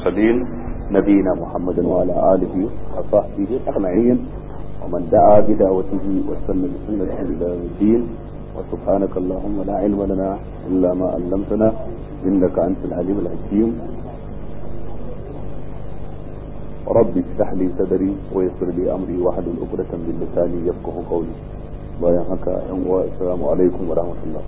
المرسلين نبينا محمد وعلى آله وصحبه أجمعين ومن دعا بدعوته واستنى بسنته إلى يوم الدين وسبحانك اللهم لا علم لنا إلا ما علمتنا إنك أنت العليم الحكيم ربي افتح لي صدري ويسر لي أمري واحلل عقدة من لساني يفقه قولي bayan haka yan uwa assalamu alaikum wa rahmatullah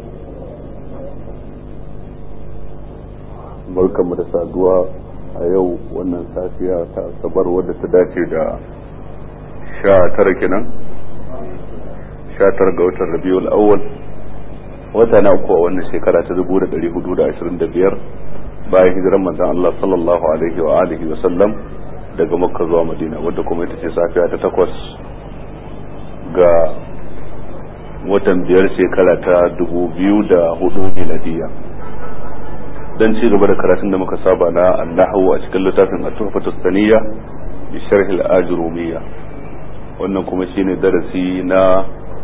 barkanmu da saduwa a yau wannan safiya ta asabar wadda ta dace da sha tara kenan sha tara ga watan rabiul awwal wata na uku a wannan shekara ta dubu da dari hudu da ashirin da biyar bayan hijiran manzon Allah sallallahu alaihi wa alihi wa sallam daga makka zuwa madina wadda kuma ita ce safiya ta takwas ga watan biyar shekara ta dubu biyu da hudu miladiya don ci gaba da karatun da muka saba na annahu a cikin littafin at-tuhfatu saniyya bi sharh al-ajrumiyya wannan kuma shine darasi na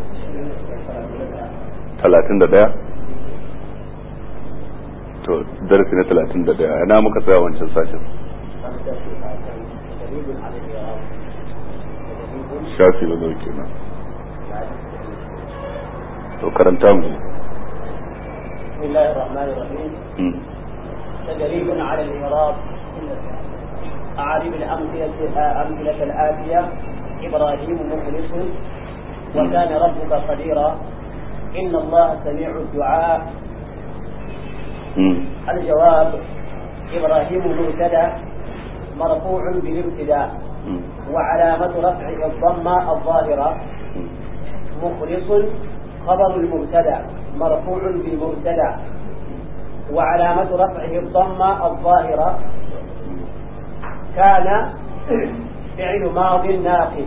31 to darasi na 31 ina muka tsaya wancan sashen shafi na nauke na to karanta mu بسم الله الرحمن الرحيم تدريب على الإعراب أعرب الأمثلة أمثلة الآتية إبراهيم مخلص وكان ربك قديرا إن الله سميع الدعاء الجواب إبراهيم مبتدأ مرفوع بالابتداء وعلامة رفعه الضمة الظاهرة مخلص خبر المبتدأ مرفوع بالمبتدأ وعلامة رفعه الضمة الظاهرة كان فعل ماض ناقص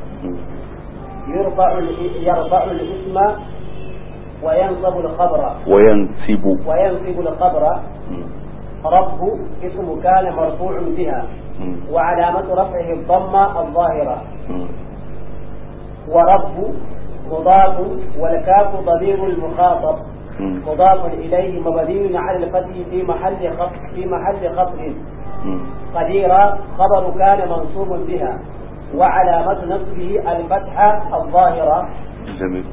يرفع يرفع الاسم وينصب الخبر وينسب وينصب الخبر رب اسم كان مرفوع بها وعلامة رفعه الضمة الظاهرة ورب مضاف والكاف ضمير المخاطب مضاف إليه مبني على الفتح في محل خفض في محل خفض قديرا خبر كان منصوب بها وعلامة نصبه الفتحة الظاهرة جميل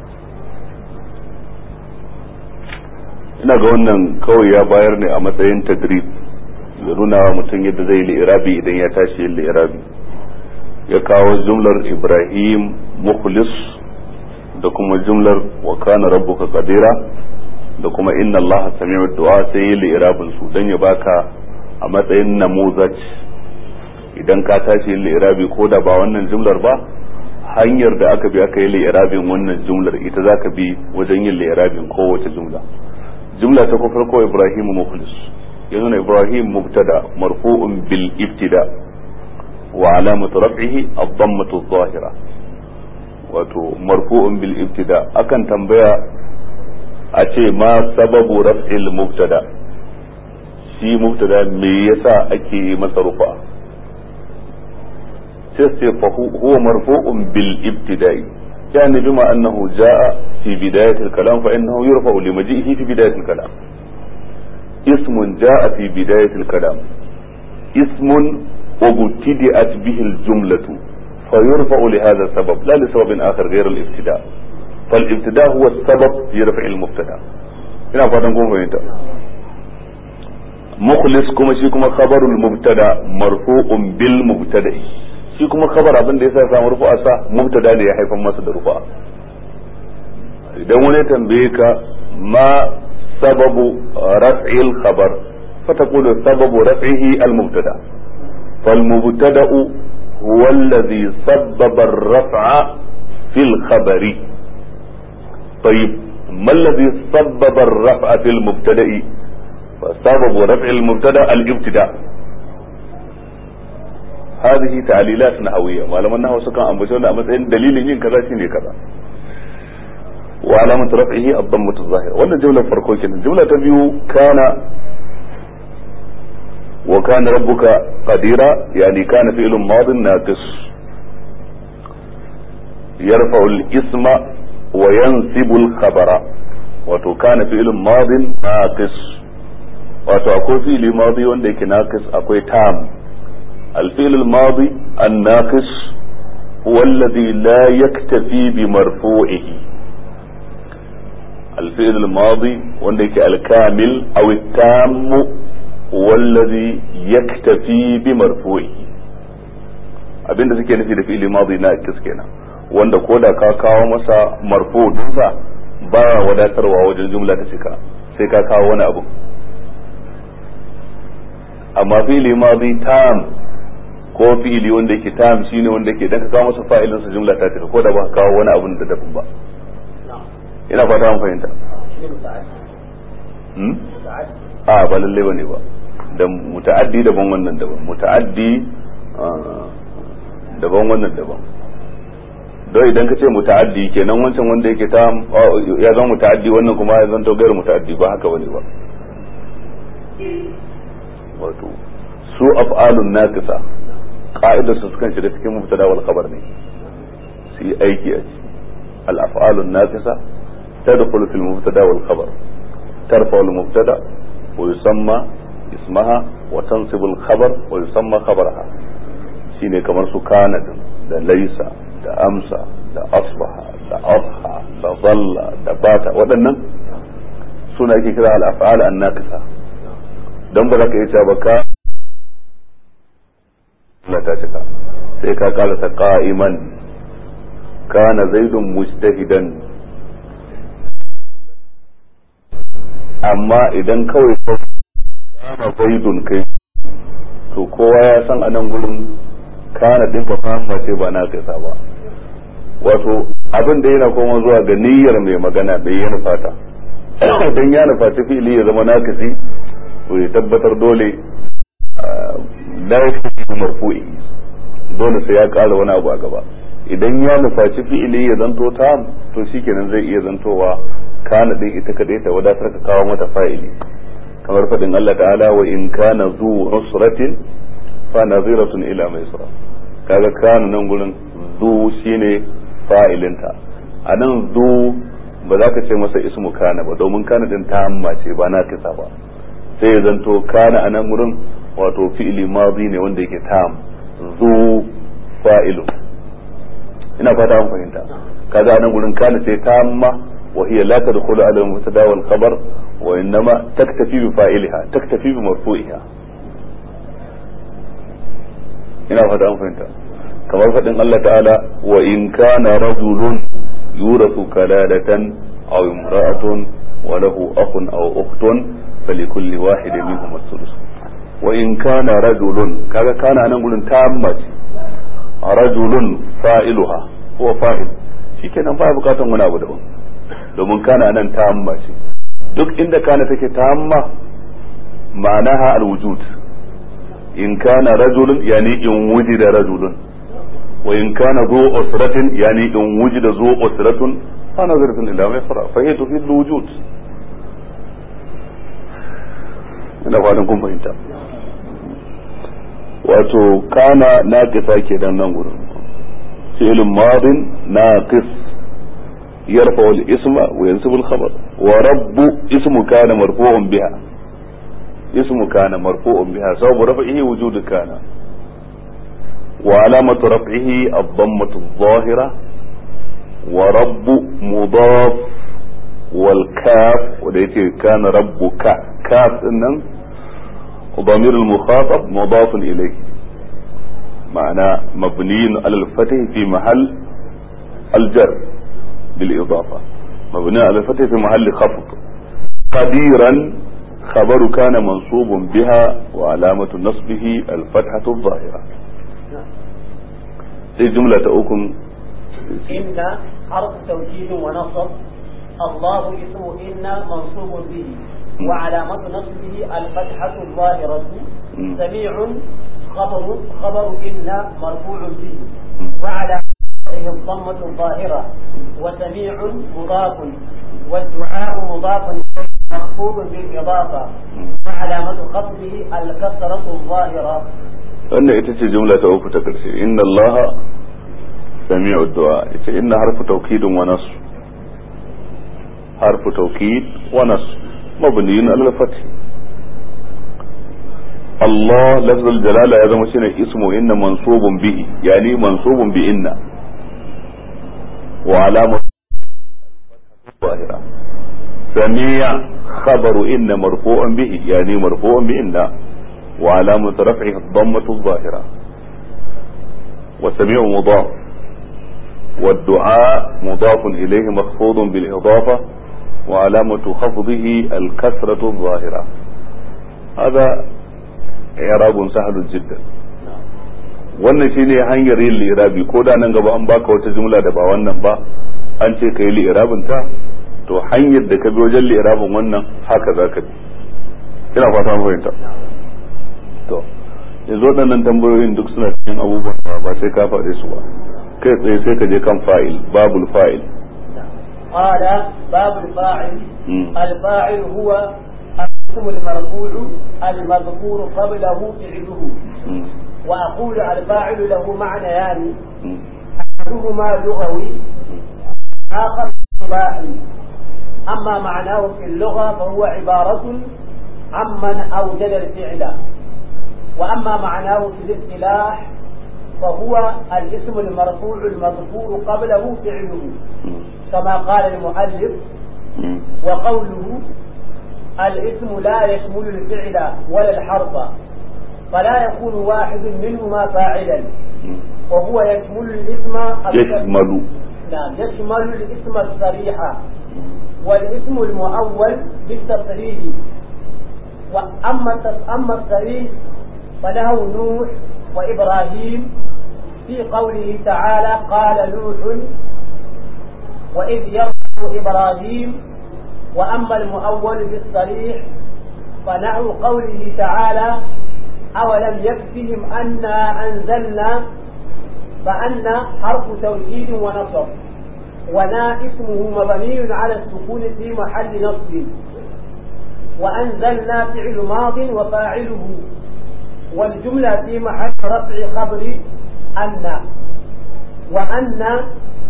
ina ga wannan kawai ya bayar ne a matsayin tadrib ya nuna wa mutum yadda zai li'irabi idan ya tashi yin li'irabi ya kawo jumlar ibrahim mukhlis da kuma jumlar wa kana rabbuka qadira da kuma inna allaha sami'u du'a sai yi li'irabin su dan ya baka a matsayin namuzaj idan ka tashi yin li'irabi ko da ba wannan jumlar ba hanyar da aka bi aka yi li'irabin wannan jumlar ita zaka bi wajen yin li'irabin kowace jumla jumla ta farko ibrahim mukhlis yanzu ibrahim mubtada marfu'un bil ibtida wa alamatu raf'ihi ad-dammatu adh-dhahira wato marfu'un bil ibtida akan tambaya a ce ma sababu raf'il mubtada shi mubtada me yasa ake yi masa rufa sai sai fa huwa marfu'un bil ibtida'i يعني بما أنه جاء في بداية الكلام فإنه يرفع لمجيئه في بداية الكلام اسم جاء في بداية الكلام اسم وابتدأت به الجملة فيرفع لهذا السبب لا لسبب آخر غير الابتداء فالابتداء هو السبب في رفع المبتدا ina fatan kun fahimta mukhlis kuma shi kuma khabarul mubtada marfu'un bil mubtada'i shi kuma khabar abin da yasa ya samu rufu'a sa mubtada ne ya haifar masa da rufu'a idan wani tambaye ka ma sababu raf'il khabar fa taqulu sababu raf'ihi al mubtada fal mubtada'u هو الذي سبب الرفع في الخبر طيب ما الذي سبب الرفع في المبتدا فسبب رفع المبتدا الابتداء هذه تعليلات نحوية ما لما نحو سكان أنبشونا مثلا دليل ين كذا شيني كذا وعلامة رفعه الضمة الظاهرة ولا جملة فرقوكين الجملة تبيو كان وكان ربك قديرا يعني كان فعل ماض ناقص يرفع الاسم وينسب الخبر وتو كان فعل ماض ناقص wato akwai fi'ili madi wanda yake naqis akwai tam الفعل الماضي الناقص هو الذي لا يكتفي بمرفوعه الفعل الماضي وانك الكامل او التام هو الذي يكتفي بمرفوعه abinda suke nufi da fi'ili madi na kis kenan wanda ko da ka kawo masa marfu dinsa baya wadatarwa wajen jumla ta cika sai ka kawo wani abu amma fi'ili madi tam ko fi'ili wanda yake tam shine wanda yake dan ka kawo masa fa'ilin sa jumla ta cika ko da ba ka kawo wani abun da daban ba ina fata an fahimta hmm a ba lalle bane ba da muta'addi daban wannan daban muta'addi daban wannan daban don idan ka ce muta'addi kenan wancan wanda yake ta ya zama muta'addi wannan kuma ya zanto gairu muta'addi ba haka bane ba wato su af'alun naqisa ka'idar su sukan shiga cikin mubtada wal khabar ne su yi aiki a ciki al af'alun naqisa tadkhulu fil mubtada wal khabar tarfa al mubtada wa yusamma ismaha wa tansibu al khabar wa yusamma khabaraha shine kamar su kana da laisa da amsa da asbaha da adha da dhalla da bata waɗannan suna ake kira al af'al an naqisa dan ba za ka iya cewa ba ka Allah ta cika sai ka karasa qa'iman kana zaidun mujtahidan amma idan kawai kana zaidun kai to kowa ya san anan gurin kana din fa fahimta ce ba na kaisa ba wato abin da yana koma zuwa ga niyyar mai magana bai yana fata dan ya nufaci fi'ili ya zama nakisi to ya tabbatar dole la yakfi marfu'i dole sai ya ƙara wani abu a gaba idan ya nufaci fi'ili ya zanto ta to shikenan zai iya zantowa kana din ita kadai ta wadatar ka kawo mata fa'ili kamar fadin Allah ta'ala wa in kana zu usratin fa naziratun ila maisra kaga kana nan gurin zu shine fa'ilinta anan zu ba za ka ce masa ismu kana ba domin kana din ta amma ce ba na kisa ba sai ya zanto kana anan gurin wato fi'ili madi ne wanda yake tam zu fa'ilu ina fata an fahimta kaga nan gurin kana sai tamma wa hiya la tadkhulu ala al-mubtada wal khabar wa innama taktafi bi fa'iliha taktafi bi marfu'iha ina fata an fahimta kamar fadin Allah ta'ala wa in kana rajulun yurathu kalalatan aw imra'atun wa lahu akhun aw ukhtun falikulli wahidin minhum as-sudus wa in kana rajulun kaga kana nan gurin tamma ce rajulun fa'iluha huwa fa'il shikenan ba bukatan wani abu daban domin kana nan tamma ce duk inda kana take tamma ma'anaha alwujud in kana rajulun yani in wujida rajulun wa in kana zu usratin yani in wujida zu usratun fa nazaratun ila ma yasra fa hiya tufidu alwujud ina fatan kun fahimta wato kana naqisa kenan nan gurin fi'l madin naqis yarfa al isma wa yansibu al khabar wa rabbu ismu kana marfu'un biha ismu kana marfu'un biha sababu raf'ihi wujud kana wa alamatu raf'ihi ad-dammatu adh-dhahira wa rabbu mudaf wal kaf wanda yace kana rabbuka kaf nan ضمير المخاطب مضاف إليه معنى مبني على الفتح في محل الجر بالإضافة مبني على الفتح في محل خفض قديرا خبر كان منصوب بها وعلامة نصبه الفتحة الظاهرة في جملة أكم إن حرف توكيد ونصب الله اسم إن منصوب به وعلامة نصبه الفتحة الظاهرة سميع خبر خبر إن مرفوع به وعلى الضمة الظاهرة وسميع مضاف والدعاء مضاف مخفوض بالإضافة وعلامة خفضه الكسرة الظاهرة wannan ita ce jumla ta uku ta karshe inna Allah sami'u du'a ita inna harfu tawkidin wa nasr harfu tawkid wa nasr مبني على الفتح Allah lafzul jalala ya zama shine ismu inna mansubun bihi yani mansubun bi inna wa alama ظاهرة سميع خبر إن مرفوع به يعني مرفوع بإن وعلامة رفعه الضمة الظاهرة والسميع مضاف والدعاء مضاف إليه مخفوض بالإضافة وعلامة خفضه الكسرة الظاهرة هذا إعراب سهل جدا wannan shine hanyar yin li'irabi ko da nan gaba an baka wata jumla da ba wannan ba an ce ka yi li'irabin ta to hanyar da ka bi wajen li'irabin wannan haka za ka bi ina fata mu fahimta to yanzu waɗannan tambayoyin duk suna cikin abubuwan da ba sai ka faɗe su ba kai tsaye sai ka je kan fa'il babul fa'il قال باب الفاعل الفاعل هو الاسم المرفوع المذكور قبله فعله وأقول الفاعل له معنيان أحدهما لغوي آخر اصطلاحي أما معناه في اللغة فهو عبارة عمن أوجد الفعل وأما معناه في الاصطلاح فهو الاسم المرفوع المذكور قبله فعله كما قال المؤلف وقوله الاسم لا يشمل الفعل ولا الحرف فلا يكون واحد منهما فاعلا وهو يشمل الاسم يشمل نعم يشمل الاسم الصريح والاسم المؤول بالتصريح واما اما الصريح فله نوح وابراهيم في قوله تعالى قال نوح واذ يرفع ابراهيم واما المؤول بالصريح فنحو قوله تعالى أولم يكفهم أنا أنزلنا فأن حرف توكيد ونصب ونا اسمه مبني على السكون في محل نصب وأنزلنا فعل ماض وفاعله والجملة في محل رفع خبر أن وأن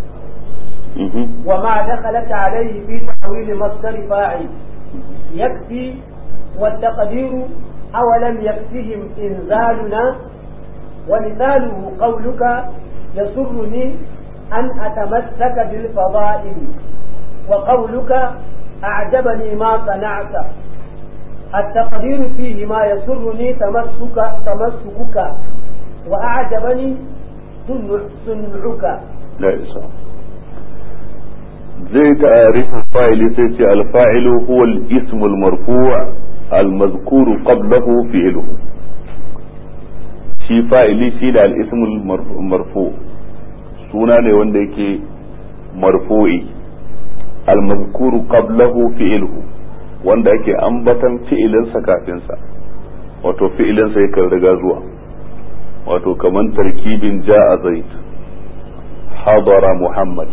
وما دخلت عليه في تحويل مصدر فاعل يكفي والتقدير أولم يكفهم إنزالنا ومثاله قولك يسرني أن أتمسك بالفضائل وقولك أعجبني ما صنعت التقدير فيه ما يسرني تمسك تمسكك وأعجبني صنعك لا إسلام زي تعريف الفاعل سيتي الفاعل هو الاسم المرفوع المذكور قبله فعله shi fa'ili shi da al'ismul marfu suna ne wanda yake marfu'i al-mazkuru qablahu fi'luhu wanda yake ambatan fi'ilinsa kafinsa wato fi'ilinsa yakan riga zuwa wato kaman tarkibin ja'a zaid hadara muhammad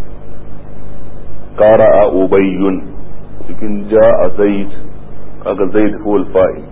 qara'a ubayyun cikin ja'a zaid kaga zaid huwa al-fa'il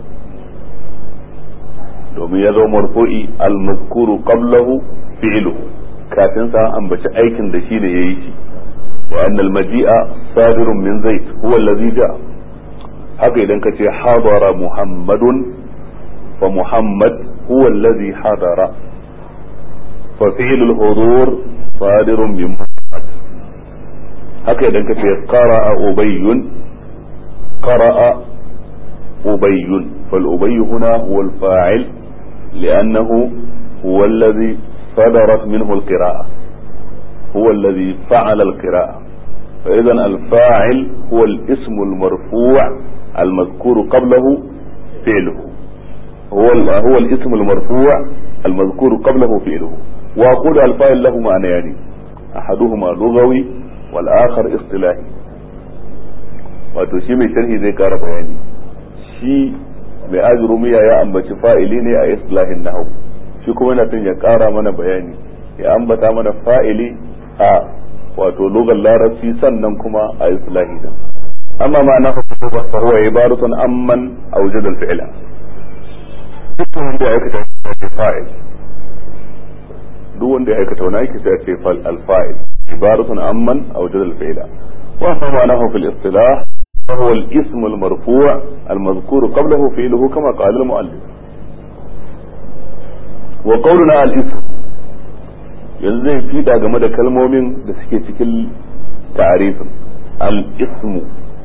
domin ya zo marfu'i al-mazkuru qablahu fi'luhu kafin sa ambaci aikin da shi ne yayi shi wa annal maji'a sadirun min zaid huwa allazi ja'a haka idan ka ce hadara muhammadun fa muhammad huwa allazi hadara fa fi'l al-hudur sadirun min muhammad haka idan ka ce qara'a ubayyun qara'a أبي فالأبي هنا هو الفاعل لأنه هو الذي صدرت منه القراءة هو الذي فعل القراءة فإذا الفاعل هو الاسم المرفوع المذكور قبله فعله هو هو الاسم المرفوع المذكور قبله فعله وأقول الفاعل له معنيان أحدهما لغوي والآخر اصطلاحي wato shi mai sharhi zai kara bayani shi mai azurumiya ya ambaci fa'ili ne a islahin nahu shi kuma yana son ya kara mana bayani ya ambata mana fa'ili a wato lugar larabci sannan kuma a islahi da amma ma na hukuku fa huwa ibaratun amman awjada al-fi'la duk wanda ya aikata ya ce fa'il duk wanda ya aikata wani aiki sai ya ce al-fa'il ibaratun amman awjada al-fi'la wa ma ma'anahu fil istilah فهو الاسم المرفوع المذكور قبله فعله كما قال المؤلف wa qawluna al-ism yanzu zai fida game da kalmomin da suke cikin ta'arifin al-ismu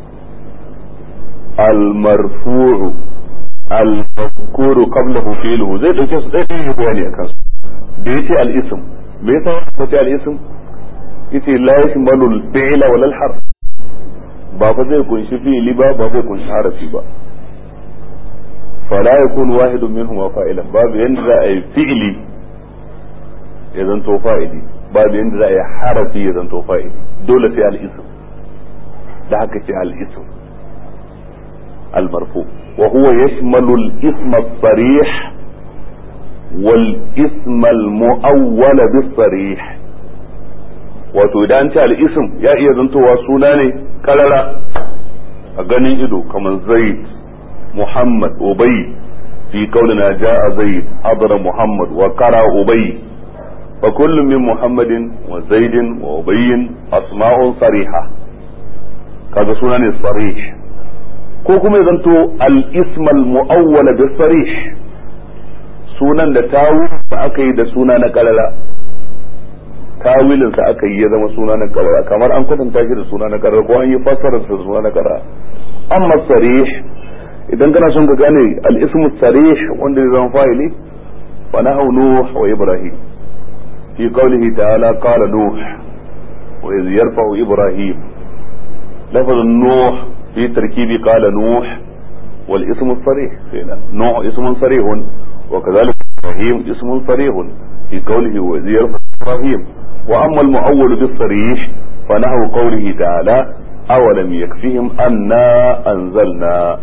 al-marfu'u al-mazkuru qablahu fi'luhu zai dauke su dai dai bayani akan su da yace al-ism me yasa ya ce al-ism yace la yashmalu al-fi'la wal harf ba fa zai kunshi fi'li ba ba zai kunshi harafi ba fala yakun wahidun minhum fa'ilan babu yanda za a yi fi'li ya zanto fa'ili babu yanda za a yi harafi ya zanto fa'ili dole sai al-ism da haka ce al-ism al-marfu wa huwa yashmalu al-ism as-sarih wal ism al-mu'awwal bis-sarih wato idan ce al-ism ya iya zantowa suna ne karara a ganin ido kamar zaid muhammad ubay fi qawlina ja'a zaid hadara muhammad wa qara ubay فكل من محمد وزيد وأبي أسماء صريحة kaga suna ne sarih ko kuma zanto al-ism al-mu'awwal bi sarih sunan da tawil da aka yi da suna na kalala tawilin sa aka yi ya zama suna na kalala kamar an kwatanta shi da suna na kalala ko an yi fassara da suna na kalala amma sarih idan kana son ka gane al-ism sarih wanda ya zama fa'ili fa nahu nuh wa ibrahim في قوله تعالى قال نوح وإذ يرفع إبراهيم لفظ نوح في تركيب قال نوح والاسم الصريح فينا نوح اسم صريح وكذلك إبراهيم اسم صريح في قوله وإذ يرفع إبراهيم وأما المؤول بالصريح فنحو قوله تعالى أولم يكفهم أنا أنزلنا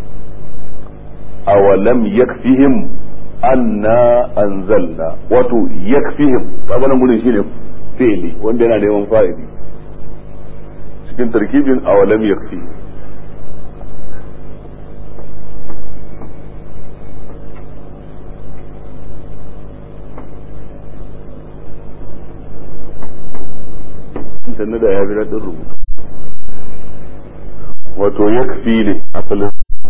أولم يكفهم anna anzalna wato yakfihim kaga nan gudun shine fi'li wanda yana neman fa'ili cikin tarkibin awalam yakfi sannan da ya bi daɗin rubutu wato yakfi ne asalin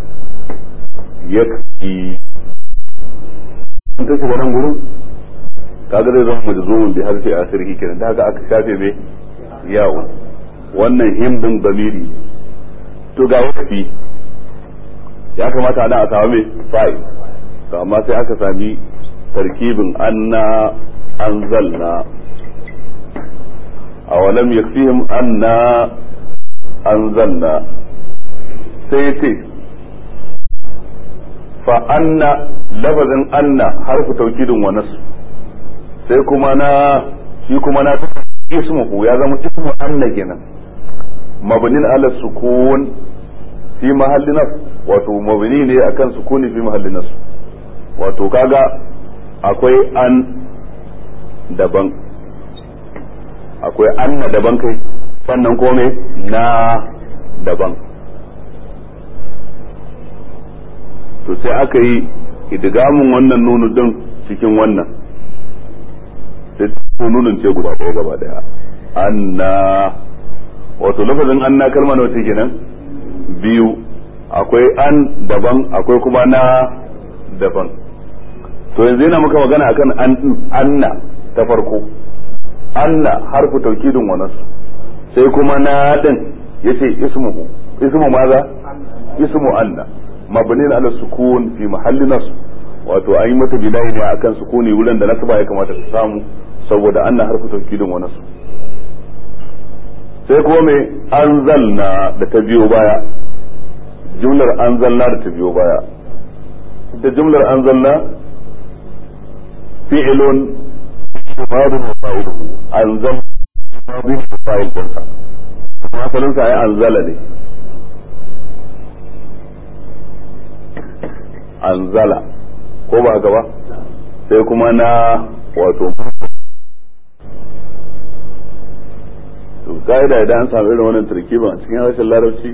yakfi in ka shiga nan gurin kaga zai zama majzumun bi harfi akhirih kenan da haka aka shafe me yawo wannan himdin damiri to ga wakfi ya kamata ana a samu me fa'il to amma sai aka sami tarkibin anna anzalna awalam yakfihim anna anzalna sai ce fa anna lafazin anna harfu taukidin wa nasu sai kuma na shi kuma na ismuhu ya zama ismu anna kenan mabnin ala sukun fi mahalli nas wato mabni ne akan sukuni fi mahalli nas wato kaga akwai an daban akwai anna daban kai sannan kome na daban to sai aka yi idgamin wannan nunu din cikin wannan sai nunin ce guda ɗaya gaba daya anna wato lafazin anna kalma nawa ce kenan biyu akwai an daban akwai kuma na daban to yanzu yana muka magana akan an anna ta farko anna harfu taukidin wa nasu sai kuma na din yace ismuhu ismu maza ismu anna mabnin ala sukun fi mahalli nas wato an yi mata bilahi ne akan sukuni wurin da nasaba ya kamata ta samu saboda anna harfu taukidin wa nasu sai kuma mai anzalna da ta biyo baya jumlar anzalna da ta biyo baya ita jumlar anzalna fi'ilun madun wa fa'iluhu anzal madun wa fa'il dinsa kuma asalin sa ai anzala ne anzala ko ba haka ba sai kuma na wato to ka'ida idan an samu irin wannan tarkiban a cikin harshen larabci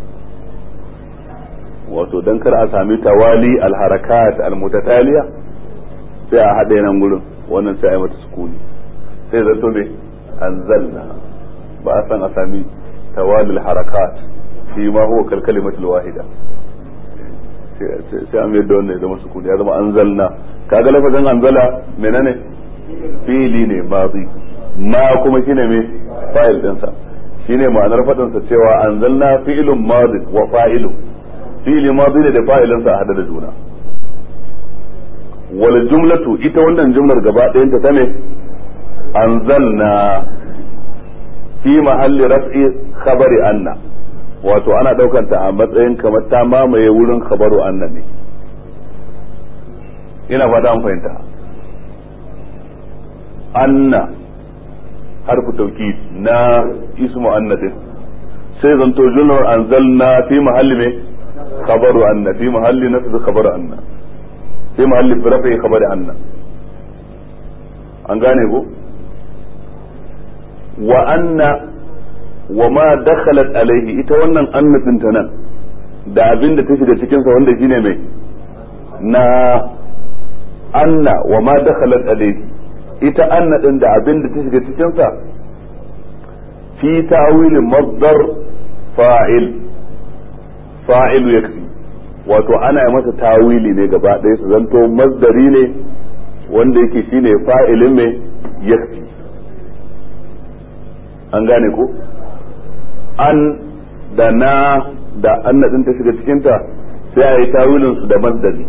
wato dan kar a sami tawali alharakat almutataliya sai a haɗe nan gurin wannan sai a yi mata sukuni sai zato ne anzalna ba a san a sami tawali alharakat shi ma huwa kalkalimatul wahida sai an yadda wannan ya zama sukuni ya zama anzalna kaga lafazin anzala menene fi'ili ne mazi ma kuma shine me fa'il dinsa shine ma'anar fadin sa cewa anzalna fi'ilun madin wa fa'ilu fi'ili madi ne da fa'ilin sa hada da juna wal jumlatu ita wannan jumlar gaba ɗayan ta ne anzalna fi mahalli raf'i khabari anna wato ana daukanta a matsayin kamar ta mamaye wurin khabaru anna ne ina fata an fahimta anna harfu tawkid na ismu anna din sai zanto jumlar anzalna fi mahalli me khabaru anna fi mahalli nasb khabaru anna fi mahalli rafi khabari anna an gane ko wa anna wa ma dakhalat alaihi ita wannan anna din ta nan da abin da ta shiga cikin sa wanda shine mai na anna wa ma dakhalat alaihi ita anna din da abin da ta shiga cikin sa fi ta'wil masdar fa'il fa'il yakfi wato ana yi masa tawili ne gaba ɗaya su zanto masdari ne wanda yake shine fa'ilin mai yakfi an gane ko an da na da anna din ta shiga cikinta sai a yi tawilin su da masdari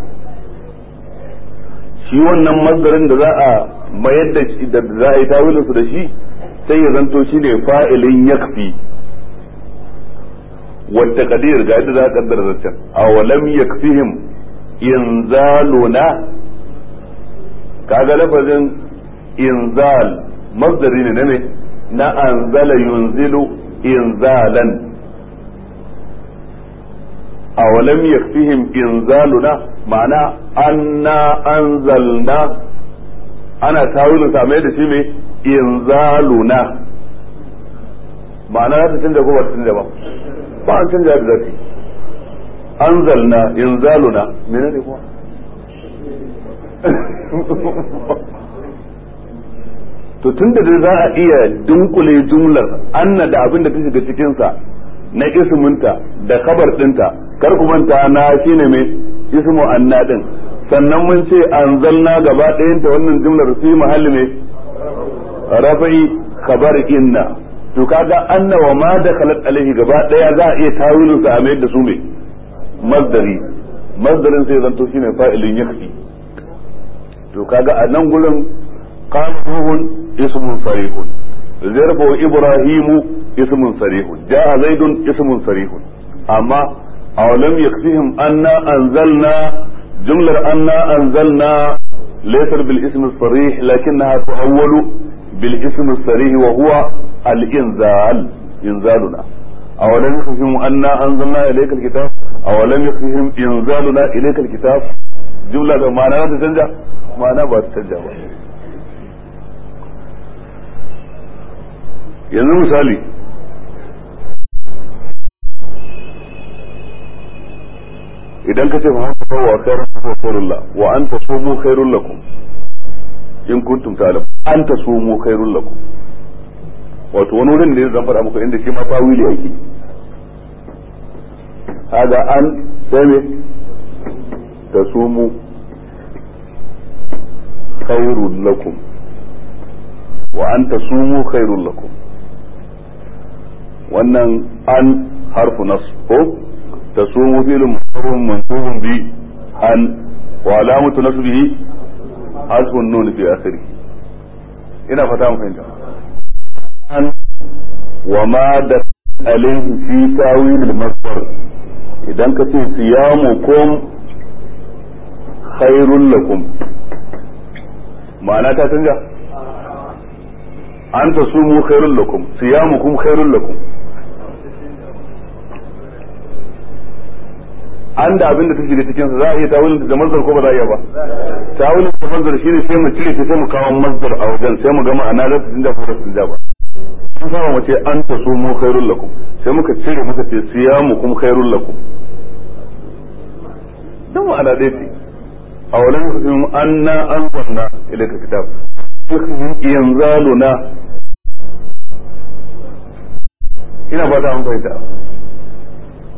shi wannan masdarin da za a mayar da shi da za a yi tawilin su da shi sai ya zanto shi ne fa'ilin yakfi wata kadir ga yadda za a kaddara zancen a walam yakfihim inzaluna kaga lafazin inzal masdari ne na me na anzala yunzilu inzalan awalam yakfihim inzaluna ma'ana anna anzalna ana tawilin sa mai da shi mai inzaluna ma'ana za ta canja ko ba ta canja ba ba an canja da zafi anzalna inzaluna mene ne kuma to tun da za a iya dunkule jumlar anna da abin da ta shiga cikinsa na isminta da kabar dinta kar ku manta na shine mai ismu anna din sannan mun ce anzalna gaba ɗayanta wannan jumlar fi mahalli mai rafa'i khabar inna to kaga anna wa ma dakhalat alaihi gaba ɗaya za a iya tawilin sa a mayar da su mai masdari masdarin sai zanto shine fa'ilin yakfi to kaga a nan gurin قال اسم صريح ضرب إبراهيم اسم صريح جاء زيد اسم صريح أما أولم يكفيهم أنا أنزلنا جملة أنا أنزلنا ليست بالاسم الصريح لكنها تؤول بالاسم الصريح وهو الإنزال إنزالنا أولم يكفيهم أنا أنزلنا إليك الكتاب أولم يكفيهم إنزالنا إليك الكتاب جملة معناها تتنجح معناها ما تتنجح yanzu misali idan ka ce fa haka wa khairun wa khairullah wa an tasumu khairul lakum in kuntum ta'lam an tasumu khairul lakum wato wani wurin da zan faɗa muku inda shi ma tawili yake haga an sai me tasumu khairul lakum wa an tasumu khairul lakum wannan an harfu nas ko tasumu fi'lun mafrun mansubun bi an wa alamatu nasbihi hasbun nun fi akhiri ina fata mun fahimta an wa ma da alayhi fi tawil al-masdar idan ka ce siyamukum khairul lakum ma'ana ta canja an tasumu khairul lakum siyamukum khairul lakum an da abin da ta shiga cikin sa za a iya tawilin da mazdar ko ba za a iya ba tawilin da mazdar shine sai mu cire ta sai mu kawo mazdar a wajen sai mu ga ma'ana za ta canja ko ba ta canja ba sun sama mu ce an ta so mu khairul lakum sai muka cire muka ce siyamukum khairul lakum dan ma'ana dai ce a wajen hukum anna anzalna ilayka kitab yanzaluna ina ba ta an fahimta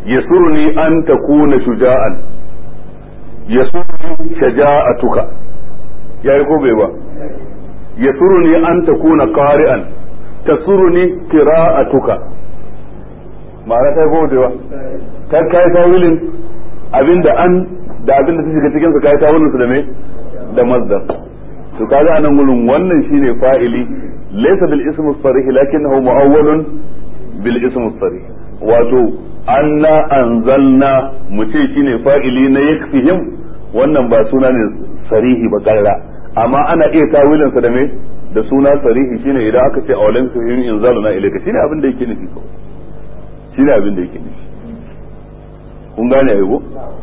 yasurni an takuna shuja'an yasurni shaja'atuka yayi ko bai ba yasuruni an takuna qari'an tasuruni qira'atuka ma'ana ta ko bai ba ta kai tawilin abinda an da abinda ta shiga cikin sa kai tawilin su da me da masdar to kaga anan gurin wannan shine fa'ili laysa bil ism as-sarih lakinnahu mu'awwalun bil ism as-sarih wato anna anzalna mu ce shine fa'ili na yakfihim wannan ba suna ne sarihi ba karra amma ana iya tawilin sa da me da suna sarihi shine idan aka ce awalan fihim inzaluna ilayka shine abin da yake nufi ko shine abin da yake nufi kun gane ayo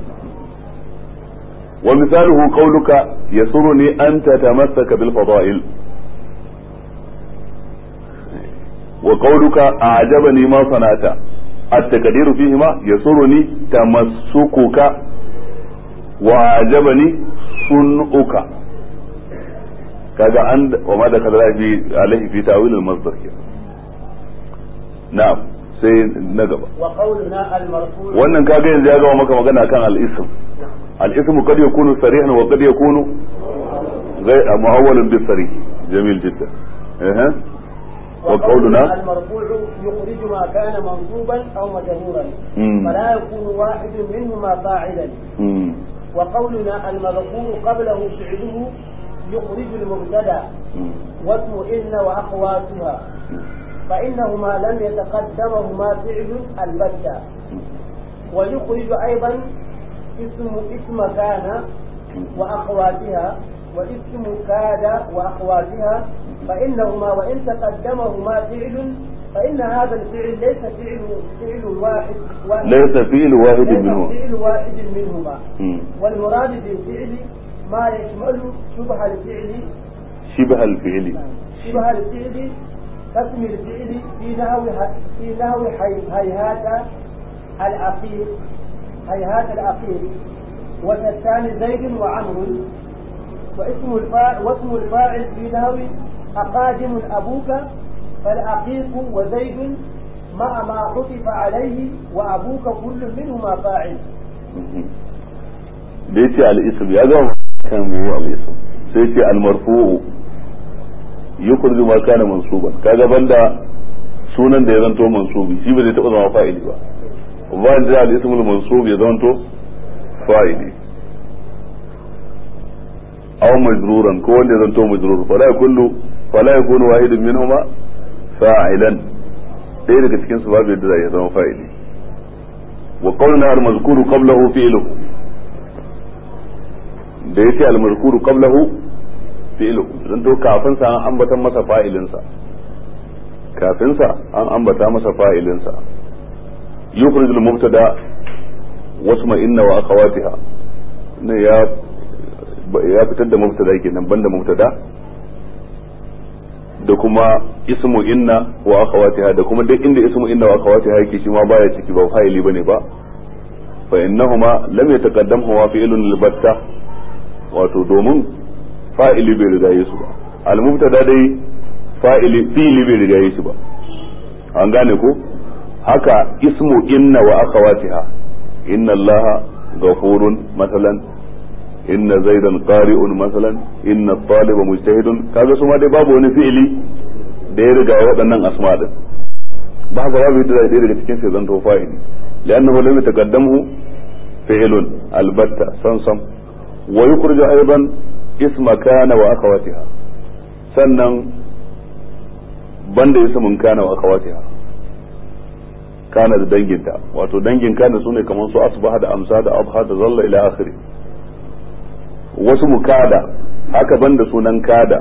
ومثاله قولك يسرني أن تتمسك بالفضائل وقولك أعجبني ما صنعت التقدير فيهما يسرني تمسكك وأعجبني صنعك kaga an wa ma da kadara fi alaihi fi tawil al-masdar na'am sai na gaba wa qawluna al-marfu' wannan kaga yanzu ya gama maka magana kan al-ism al-ism qad yakunu sarihan wa qad yakunu غير معول بالصريح جميل جدا اها وقولنا المرفوع يخرج ما كان منصوبا او مجرورا مم. فلا يكون واحد منهما فاعلا مم. وقولنا المذكور قبله فعله يخرج المبتدا مم. واسم ان واخواتها فانهما لم يتقدمهما فعل البتة ويخرج ايضا اسم اسم كان واخواتها واسم كاد واخواتها فانهما وان تقدمهما فعل فان هذا الفعل ليس فعل فعل واحد واحد ليس فعل واحد ليس منهما فعل واحد منهما مم. والمراد بالفعل ما يشمل شبه الفعل شبه الفعل شبه الفعل كاسم الفعل في نحو في نحو حي- هيهات الأخير هيهات الأخير وتستان زيد وعمر واسم الفاعل واسم الفاعل في نحو أقادم أبوك فالأقيق وزيد مع ما عطف عليه وأبوك كل منهما فاعل da yace al-ism ya gama kan mu al-ism sai yace al-marfu'u yukhriju ma kana mansuban kaga banda sunan da ya zanto mansubi shi ba zai taba zama fa'ili ba ba da al-ism al-mansub ya zanto fa'ili aw majruran ko wanda ya zanto majrur fala yakunu fala yakunu wahidun minhuma fa'ilan ɗaya daga cikin su babu yadda ya zama fa'ili wa qawluna al-mazkuru qablahu fi'luhu da yake al-mazkuru qablahu fi'luhu dan to kafin sa an ambatan masa fa'ilin sa kafin sa an ambata masa fa'ilin sa yukhrij al-mubtada wasma inna wa akhawatiha ne ya ya fitar da mubtada kenan banda mubtada da kuma ismu inna wa akhawatiha da kuma duk inda ismu inna wa akhawatiha yake shi ma baya ciki ba fa'ili bane ba fa innahuma lam yataqaddamhu fi'lun al-batta wato domin fa'ili bai riga yesu ba al-mubtada dai fa'ili fi'ili bai riga yesu ba an gane ko haka ismu inna wa akhawatiha inna allaha ghafurun masalan inna zaidan qari'un masalan inna taliba mujtahidun kaga su ma dai babu wani fi'ili da ya riga waɗannan asma din ba haka babu yadda zai daga cikin sai zanto fa'ili li'annahu lam yataqaddamu fi'lun albatta sansam wa yukhriju aidan isma kana wa akhawatiha sannan banda ismin kana wa akhawatiha kana da danginta wato dangin kana sune kamar su asbaha da amsa da abha da zalla ila akhiri wasu mukada haka banda sunan kada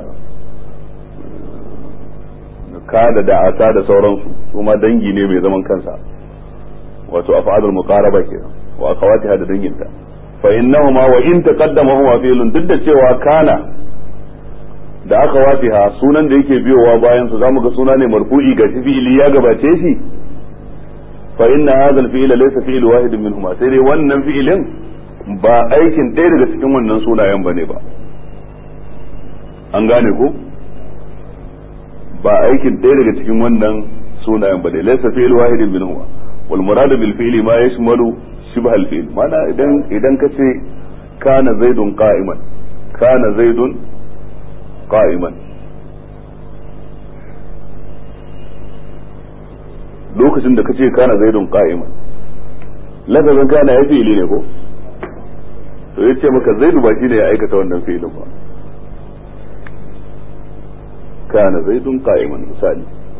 kada da asa da sauransu su ma dangi ne mai zaman kansa wato af'alul muqaraba kenan wa akhawatiha da danginta fa innahuma wa in taqaddama huma fi'lun duk da cewa kana da akhawatiha sunan da yake biyowa bayan su zamu ga suna ne marfu'i ga fi'ili ya gabace shi fa inna hadha al-fi'la laysa fi'l wahidin minhuma sai dai wannan fi'ilin ba aikin ɗaya daga cikin wannan sunayen bane ba an gane ko ba aikin ɗaya daga cikin wannan sunayen bane laysa fi'l wahidin minhuma wal murad bil fi'li ma yashmalu shibh al fi'l mana idan idan kace kana zaidun qa'iman kana zaidun qa'iman lokacin da kace kana zaidun qa'iman lafazin kana ya fi'ili ne ko to yace maka zaidu ba shine ya aikata wannan fi'ilin ba kana zaidun qa'iman misali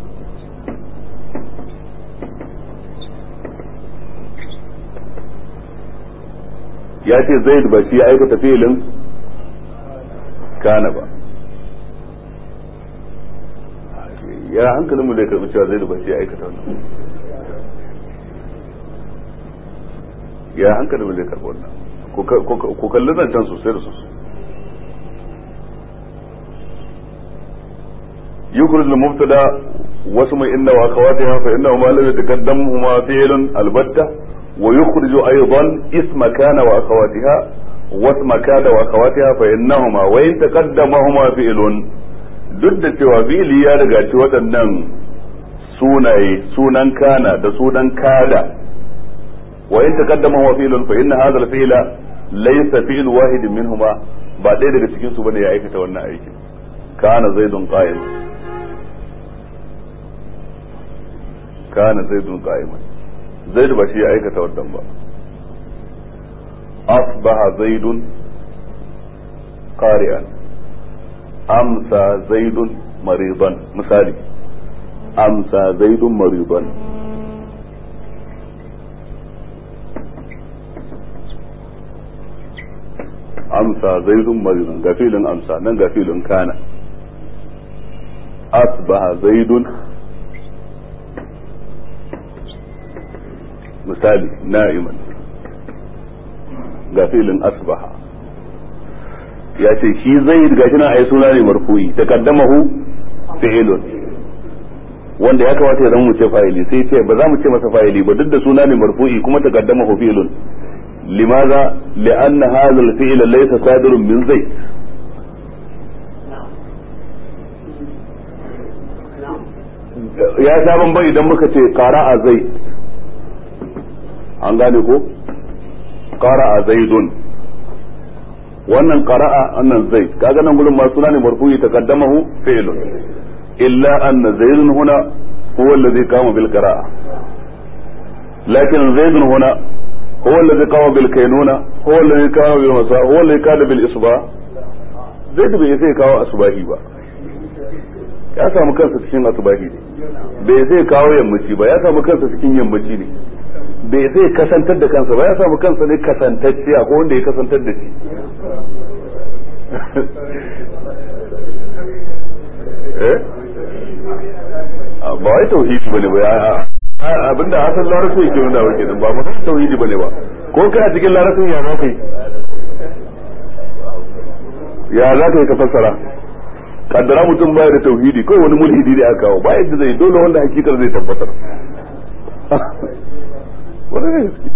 ya ce zaid ba shi ya aikata fi'ilin kana ba ya hankalinmu zai karbi cewa zaid ba shi ya aikata wannan ya hankalinmu zai karbi wannan ku kalli zancen sosai da sosai يخرج المبتدا واسم إن وأخواتها فإنه ما لم يتقدمهما فعل البتة ويخرج أيضا اسم كان وأخواتها واسم كان وأخواتها فإنهما وإن تقدمهما فعل duk da cewa fi'ili ya riga ci waɗannan sunaye sunan kana da sunan kada wa in taqaddama huwa fi'lun fa inna hadha al-fi'la laysa fi'l wahid minhuma ba ɗaya daga cikin su bane ya aikata wannan aikin kana zaidun qa'im kana zaidun qa'iman zaid ba shi ya aikata wannan ba asbaha zaidun qari'an amsa zaidun maridan misali amsa zaidun maridan amsa zaidun maridan ga filin amsa nan ga filin kana asbaha zaidun misali na'iman ga filin asbaha ya ce shi zai ga shi na ai suna ne marfu'i taqaddamahu fi'ilun wanda ya kamata ya zama mu ce fa'ili sai ce ba za mu ce masa fa'ili ba duk da suna ne marfu'i kuma taqaddamahu fi'ilun limaza li'anna hadha al-fi'l laysa sadirun min zayd ya sha bamban idan muka ce qara'a zai an gane ko qara'a zaidun wannan qara'a annan zaid kaga nan gurin ma suna ne marfu'i taqaddamahu fi'lun illa anna zaidun huna huwa alladhi qama bil qira'a lakin zaidun huna huwa alladhi qama bil kaynuna huwa alladhi qama bil masa huwa alladhi qala bil isba zaid bai sai kawo asbahi ba ya samu kansa cikin asbahi ne bai zai kawo yammaci ba ya samu kansa cikin yammaci ne bai zai kasantar da kansa ba ya samu kansa ne kasantacce a wanda ya kasantar da shi ba wai tauhidi bane ba abinda asan larabci yake nuna wa kenan ba mutum tauhidi bane ba ko kai a cikin larabcin ya za ka yi ya za ka yi ka fassara kaddara mutum baya da tauhidi kawai wani mulhidi ne aka kawo ba yadda zai dole wanda hakikar zai tabbatar wani ne suke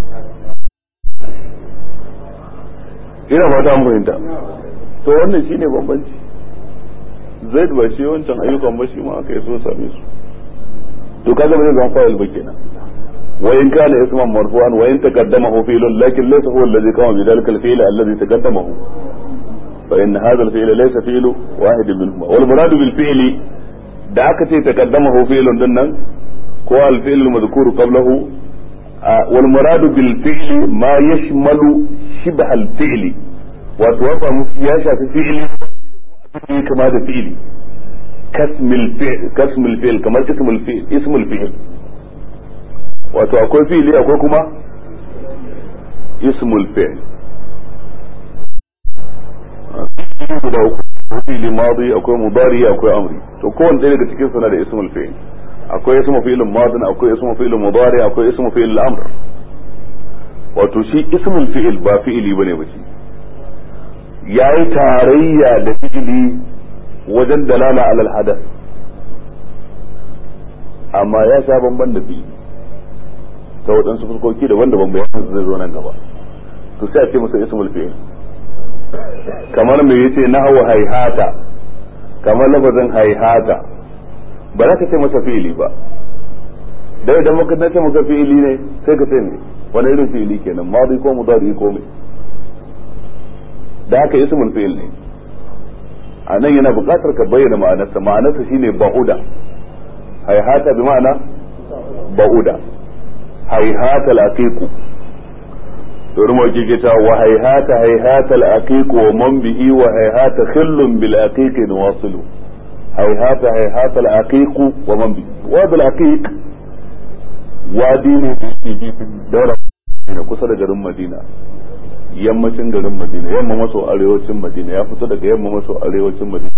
ina fata an fahimta to wannan shine bambanci zaid ba shi wancan ayyukan ba shi ma aka yi so same su to kaga ba zai zama fa'il ba kenan wa in kana isman marfu'an wa in taqaddamahu fi'lun lakin laysa huwa alladhi qama bi dhalika al-fi'l alladhi taqaddamahu fa in hadha al-fi'l laysa fi'lu wahid minhuma wal muradu bil fi'li da aka ce taqaddamahu fi'lun din nan ko al-fi'l al-madhkur qablahu wal muradu bil fi'li ma yashmalu shibha al-fi'li wato ya shafi fi'li kama da fi'li kasmil fi'l kamar ismul fi'l ismul fi'l wato akwai fi'li akwai kuma ismul fi'l guda uku fi'li madi akwai mudari akwai amri to kowanne ɗaya daga cikin suna da ismul fi'l akwai ismu fi'l madin akwai ismu fi'l mudari akwai ismu fi'l amr wato shi ismul fi'l ba fi'li bane ba shi yayi tarayya da fi'li wajen dalala alal hadath amma ya sha bamban da fi'li ta waɗansu fuskoki daban-daban bayan zai zo nan gaba to sai a ce masa ismul fi'l kamar me yace nahwu hayhata kamar lafazin hayhata ba za ka ce masa fi'ili ba da idan muka nace maka fi'ili ne sai ka ce ne wani irin fi'ili kenan madi ko mudari ko me da haka ismul fi'il ne a nan yana buƙatar ka bayyana ma'anarsa ma'anarsa shine ba'uda haihata bi ma'ana ba'uda haihata al-aqiqu domin mawaki ke cewa wa haihata haihata al-aqiqu wa man bihi wa haihata khillun bil aqiqi nawasilu haihata haihata al-aqiqu wa man bihi wa bil aqiq wadi ne da yake gefen daura kusa da garin Madina yammacin garin Madina yamma maso arewacin Madina ya fito daga yamma maso arewacin Madina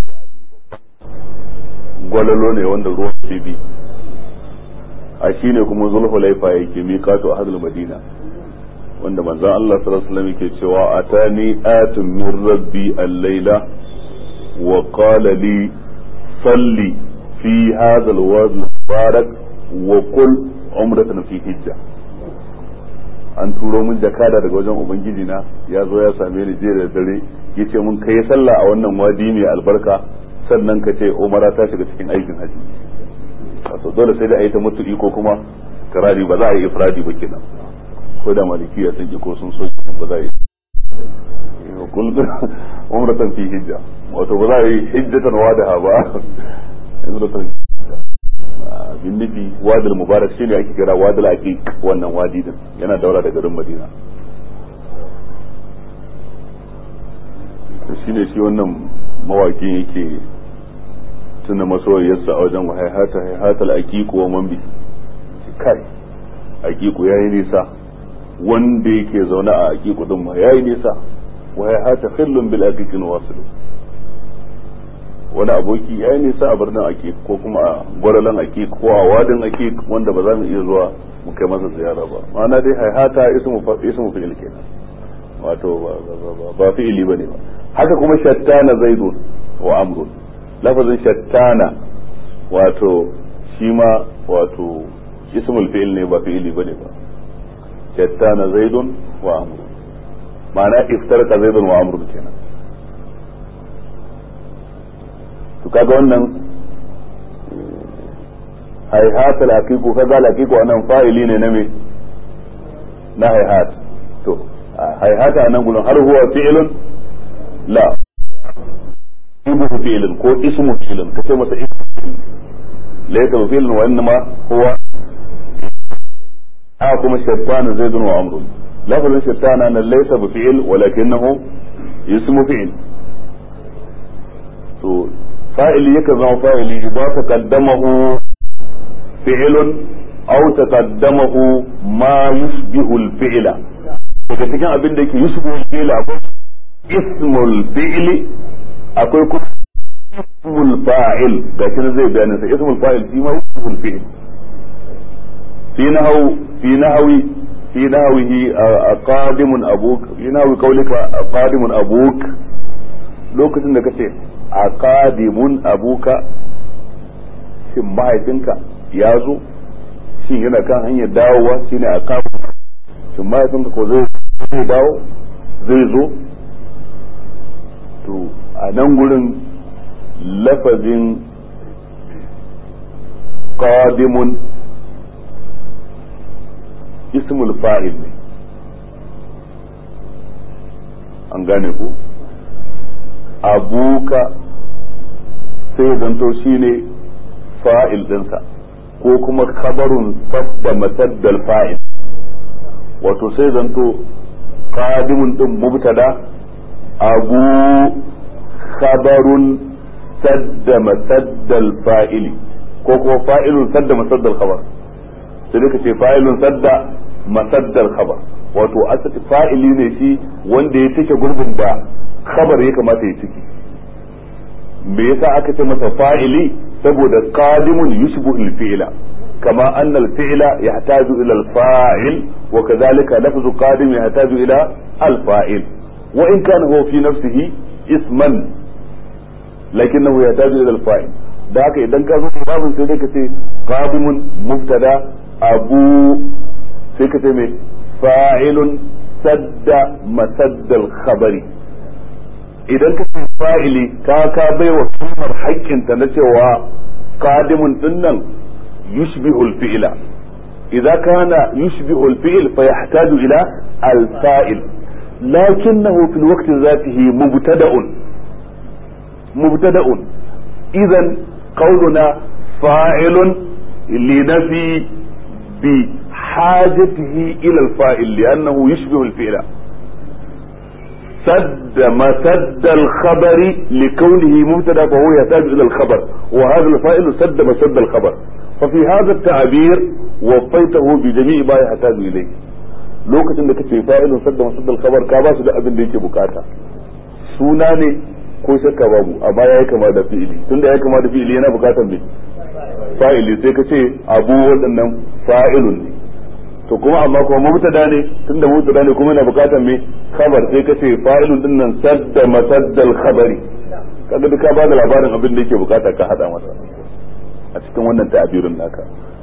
gwalalo ne wanda ruwan ke bi a shi ne kuma zulhulaifa yake miƙato a hadul Madina wanda manzon Allah sallallahu alaihi wasallam yake cewa atani atun min rabbi al-laila wa qala li salli fi hadha al-wadi mubarak wa qul umratan fi hijja an turo min jakada daga wajen ubangiji na ya zo ya same ni jiya da dare yace mun kai sallah a wannan wadi mai albarka sannan ka ce umara ta shiga cikin aikin haji wato dole sai da ayi ta mutu ko kuma karari ba za a yi ifradi ba kenan ko da malikiya sun ki ko sun so ba za a yi kul umratan fi hijja wato ba za a yi hijjatan wadaha ba umratan bin nufi wadil mubarak shine ake kira wadil aqiq wannan wadi din yana daura da garin madina shine shi wannan mawakin yake tuna masoyiyarsa a wajen haihata haihatal aqiq wa man bi kai aqiq yayi nisa wanda yake zaune a aqiq din ma yayi nisa wa haihata khillun bil aqiq wasilu wani aboki ya yi nisa a birnin ake ko kuma a gwaralan ake ko a wadin ake wanda ba za mu iya zuwa mu kai masa ziyara ba ma'ana dai haihata ismu fi'il kenan wato ba fi'ili ba ne ba haka kuma shattana zaidun wa amrun lafazin shattana wato shi ma wato ismul fi'il ne ba fi'ili ba ne ba shattana zaidun wa amrun ma'ana iftarka zaidun wa amrun kenan to kaga wannan haihat al-haqiqu kaga al-haqiqu anan fa'ili ne na me na haihat to haihat anan gurin har huwa fi'lun la ismu fi'lun ko ismu fi'lun kace masa ismu fi'lun laysa fi'lun wa innama huwa a kuma shaytan zaidun wa amrun lafazin shaytan nan laysa bi fi'l walakinahu ismu fi'l to fa'ili yake zama fa'ili idza taqaddamahu fi'lun aw taqaddamahu ma yushbihu al-fi'la daga cikin abin da yake yushbihu al-fi'la akwai ismul fi'li akwai kuma ismul fa'il ga shi zai bayanin sa ismul fa'il shi ma yushbihu al-fi'l fi nahwu fi nahwi fi nahwihi qadimun abuk fi nahwi qawlika qadimun abuk lokacin da kace a kadimun abuka shin mahaifinka ya zo shin yana kan hanyar dawowa shi ne a kadimun shin mahaifinka ko zai dawo zai zo to a nan gurin lafazin kadimun ismul fa'il ne an gane ku abuka sai zanto shine fa'il dinsa ko kuma khabarun sabda mataddal fa'il wato sai zanto qadimun din mubtada abu khabarun sadda mataddal fa'ili ko kuma fa'ilun sadda masaddal khabar sai dai ce fa'ilun sadda masaddal khabar wato asali fa'ili ne shi wanda ya cike gurbin da khabar ya kamata ya ciki me yasa aka ce masa fa'ili saboda qadimun yushbihu al-fi'la kama anna al-fi'la yahtaju ila al-fa'il wa kadhalika lafzu qadim yahtaju ila al-fa'il wa in kana huwa fi nafsihi isman lakinnahu yahtaju ila al-fa'il da haka idan ka zo babin sai dai ka ce qadimun mubtada abu sai ka ce me fa'ilun sadda masaddal khabari idan ka ce fa'ili ka ka bai wa kalmar haƙƙinta na cewa qadimun dinnan yushbihu al-fi'la idza kana yushbihu al-fi'l fa yahtaju ila al-fa'il lakinnahu fi al-waqt dhatihi mubtada'un mubtada'un idan qauluna fa'ilun linafi bi hajatihi ila al-fa'il li'annahu yushbihu al-fi'la سد مسد الخبر لكونه مبتدا فهو يحتاج الى الخبر وهذا الفائل سد مسد الخبر ففي هذا التعبير وفيته بجميع ما يحتاج اليه lokacin da kace fa'ilun sadda masaddal khabar ka ba su da abin da yake bukata suna ne ko shakka babu amma yayi kama da fi'ili tunda yayi kama da fi'ili yana bukatan me fa'ili sai ka ce abu waɗannan fa'ilun ne to kuma amma kuma mubtada ne tunda mubtada ne kuma yana bukatan me khabar sai ka ce fa'ilun din nan sadda masaddal khabari kaga duka ba da labarin abin da yake bukata ka hada masa a cikin wannan ta'abirin naka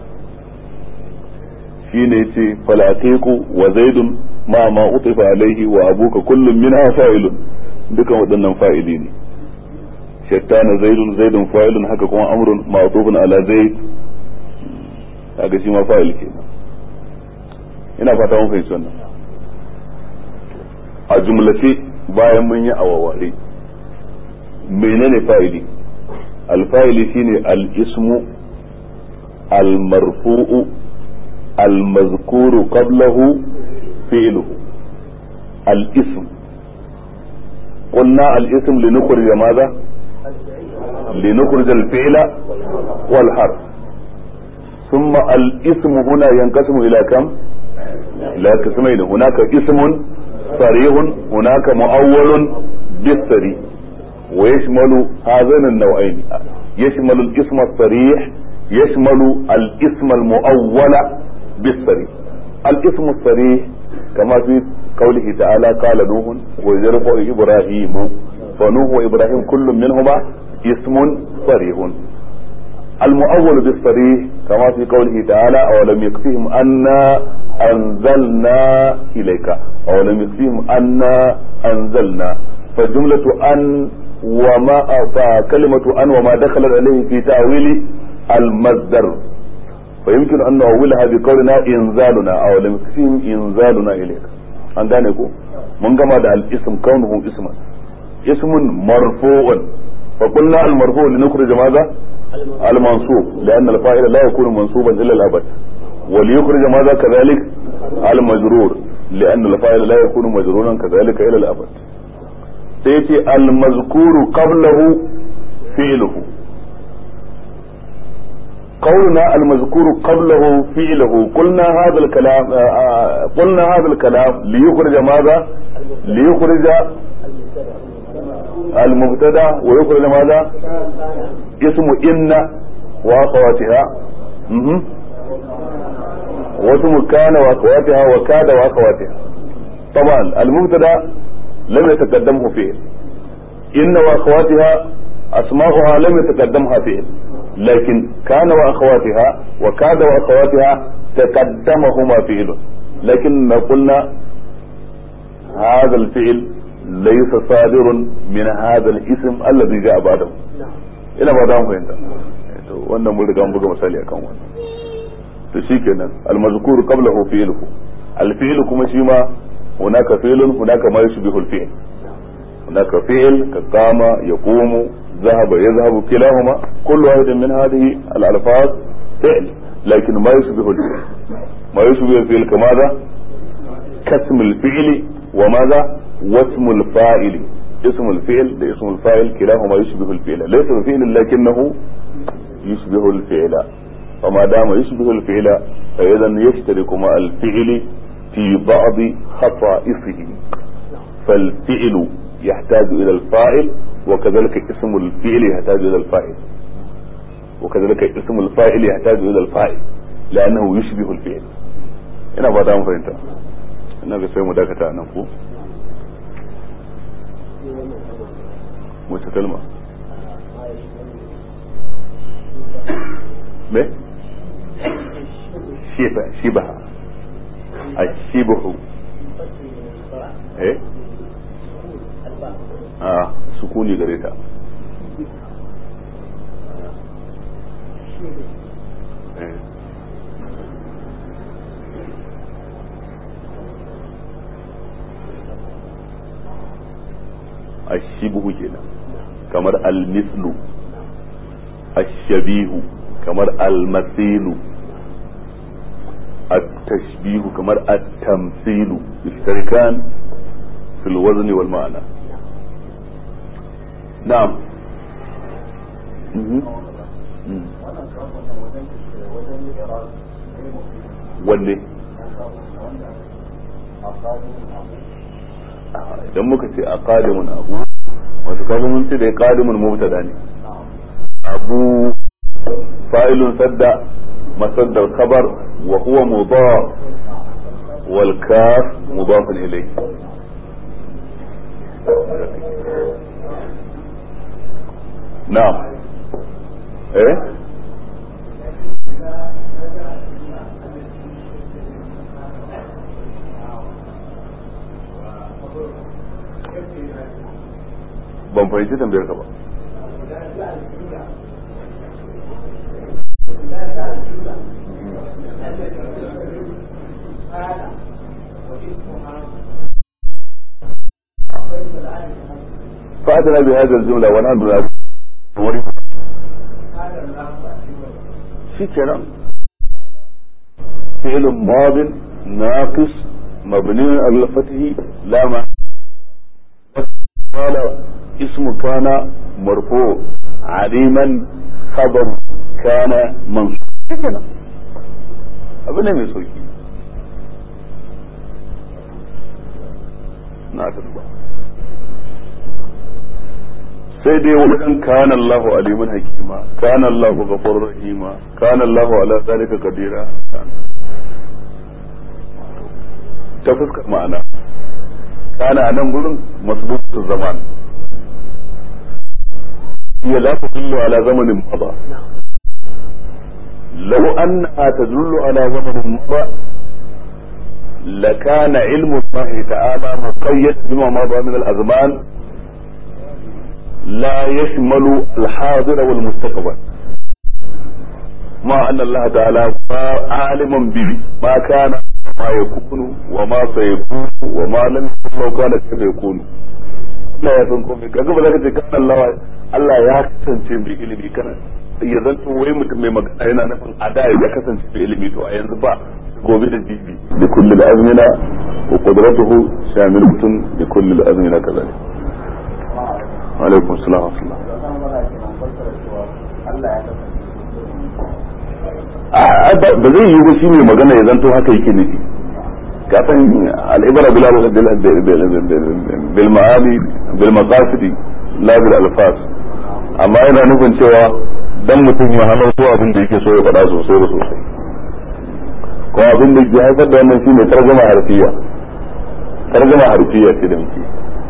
shine yace falaqiqu wa zaidun ma ma utifa alaihi wa abuka kullum minha fa'ilun dukan waɗannan fa'ili ne shattana zaidun zaidun fa'ilun haka kuma amrun ma'tufun ala zaid kaga shi ma fa'il kenan ina fata mun fahimci wannan a jumlace bayan mun yi awaware menene fa'ili alfa'ili shine al-ismu al-marfu'u al-mazkuru qablahu fi'luhu al-ism قلنا الاسم لنخرج ماذا لنخرج الفعل والحرف ثم الاسم هنا ينقسم الى كم لا قسمين هناك اسم صريح هناك مؤول بالصريح ويشمل هذين النوعين يشمل الاسم الصريح يشمل الاسم المؤول بالصريح الاسم الصريح كما في قوله تعالى قال نوح ويرفع ابراهيم فنوح وابراهيم كل منهما اسم صريح المؤول بالصريح كما في قوله تعالى اولم يكفيهم انا انزلنا اليك اولم يكفيهم انا انزلنا فجملة ان وما فكلمة ان وما دخلت عليه في تأويل المصدر فيمكن ان نؤولها بقولنا انزالنا اولم يكفيهم انزالنا اليك an gane ko mun gama da al-ism kaunuhu isman ismun marfu'un fa qulna al-marfu' li nukhrij madha al-mansub لأن الفاعل لا يكون منصوبا إلا الأبد وليخرج ماذا كذلك المجرور لأن الفاعل لا يكون مجرورا كذلك إلى الأبد سيتي المذكور قبله فعله قولنا المذكور قبله فعله قلنا هذا الكلام قلنا هذا الكلام ليخرج ماذا ليخرج المبتدا ويخرج ماذا اسم إن وأخواتها واسم كان وأخواتها وكاد وأخواتها طبعا المبتدا لم يتقدمه فعل إن وأخواتها أسماؤها لم يتقدمها فعل لكن كان واخواتها وكاد واخواتها تقدمهما فعل لكن قلنا هذا الفعل ليس صادر من هذا الاسم الذي جاء بعده ina ba mu fahimta to wannan mun riga mun buga misali akan wannan to shikenan al-mazkur qablahu fi'luhu al-fi'l kuma shi ma hunaka fi'lun hunaka ma yushbihu al-fi'l hunaka fi'l ka qama yaqumu ذهب يذهب كلاهما كل واحد من هذه الألفاظ فعل لكن ما يشبه الفعل ما يشبه الفعل كماذا كاسم الفعل وماذا واسم الفاعل اسم الفعل ده اسم الفاعل كلاهما يشبه الفعل ليس بفعل لكنه يشبه الفعل فما دام يشبه الفعل فإذا يشترك مع الفعل في بعض خصائصه فالفعل يحتاج إلى الفاعل وكذلك اسم الفعل يحتاج الى الفاعل وكذلك اسم الفاعل يحتاج الى الفاعل لانه يشبه الفعل ina ba ta mu fahimta ina ga sai mu dakata nan ko wace kalma me shiba shiba ashibahu eh a sukuni gare ta a shibuhu kenan kamar al-mislu الشبيه كمر المثيل التشبيه كمر التمثيل يشتركان في الوزن والمعنى نعم wanne idan muka ce a kadimun abu wato kaga mun ce da ya kadimun mubtada ne abu fa'ilun sadda masad da khabar wa huwa mudaf wal kaf mudaf ilayh na'am eh ban fahimci tambayar ka ba فأتنا بهذا الجملة ونحن نعرف في كلام فعل ماض ناقص مبني على الفتح لا معنى قال اسم كان مرفوع عليما خبر كان منصوب كده abin ne mai sauki na ba sai dai wajen kana Allahu aliman hakima kana Allahu ghafurur rahima kana Allahu ala zalika qadira ta fuskar ma'ana kana a nan gurin masbutu zaman هي لا تدل على زمن مضى لو أنها تدل على زمن مضى لكان علم الله تعالى مقيد بما مضى من الأزمان لا يشمل الحاضر والمستقبل مع أن الله تعالى عالم به ما كان ما يكون وما سيكون وما لم يكن لو كان كيف يكون Allah ya san komai kaga ba za ka ce kan Allah Allah ya kasance mai ilimi kana ya zanto wai mutum mai magana yana nufin a da ya kasance mai ilimi to a yanzu ba gobe da jibi da kulli azmina wa qudratuhu shamilun bi kulli azmina kazalik alaikum assalam wa rahmatullah ba zai yi ba shi ne magana ya zanto haka yake nufi كافن العبرة بالمعاني بالمقاصد لا بالالفاظ amma yana nufin cewa dan mutum ya halarto abin da yake so ya faɗa sosai da sosai kuma abin da ke haifar da wannan shine tarjuma harfiya tarjuma harfiya ce da muke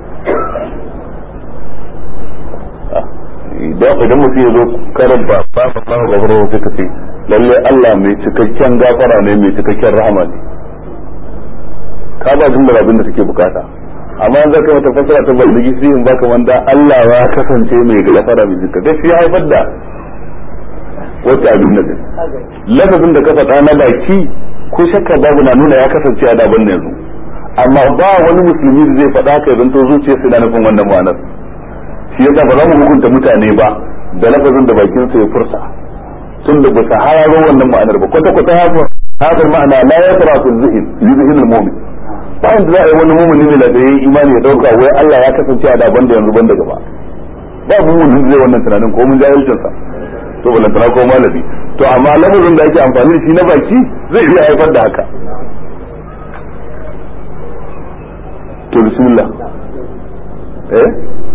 idan idan mutum ya zo karanta fa Allahu ghafuru sai ka ce lalle Allah mai cikakken gafara ne mai cikakken rahama ne ka ba jumlar abin da take bukata amma an zaka mata fasara ta baligi sai in baka wanda Allah ya kasance mai gafara mai zikka dai ya haifar da wata abin da lafazin da ka faɗa na baki ko shakka babu na nuna ya kasance a daban yanzu amma ba wani musulmi da zai faɗa ka zanto zuciya sai na nufin wannan ma'anar shi yasa ba za mu hukunta mutane ba da lafazin da bakin sa ya furta tun da ba sa hararo wannan ma'anar ba kwata kwata haka ma'ana la yasra fi zihin zihin al-mu'min bayan da za a yi wani mumuni ne da ya yi imani ya dauka wai Allah ya kasance a daban da yanzu ban da gaba ba mumuni zai wannan tunanin ko mun jahilcin sa to balantana ko malami to amma lafazin da ake amfani da shi na baki zai iya haifar da haka to bismillah eh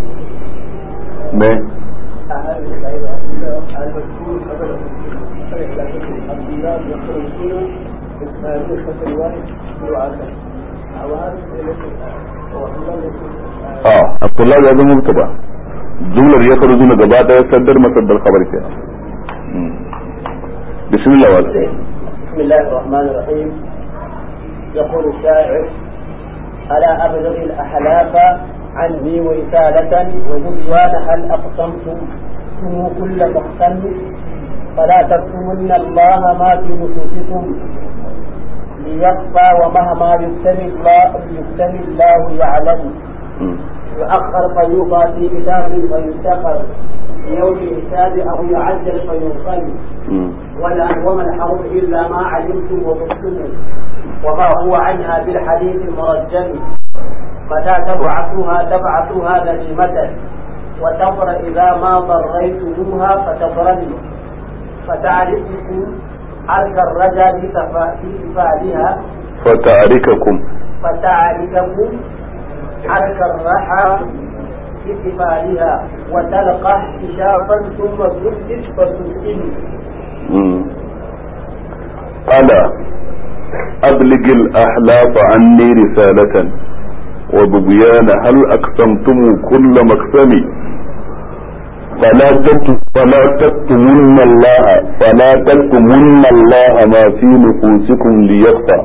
me اه الطلاب هذا مبتدا جملة يخرجون gaba daya saddar masaddar khabar ke بسم الله والله بسم الله الرحمن الرحيم يقول الشاعر ألا أبلغ الأحلاف عني ورسالة وبنيان هل أقسمتم كل مقسم فلا تكتمن الله ما في نفوسكم ليخفى ومهما يكتم الله يكتم الله يعلم يؤخر فيوضع في كتاب فيفتخر في يوم الحساب أو يعجل فينقل ولا وما الحرب إلا ما علمتم وضبتم وما هو عنها بالحديث المرجم متى تبعثوها تبعثوها غنيمة وتضر إذا ما ضريتموها فتضرني فتعرفكم عرك الرجا في كفالها فتعرككم فتعرفكم عرك الرحى في كفالها وتلقى احتشافا ثم تسكت فتسكني ألا أبلغ الأحلاف عني رسالة وببيان هل أقسمتم كل مقسم فلا فلا تكتمن الله فلا تكتمن الله ما في نفوسكم ليخفى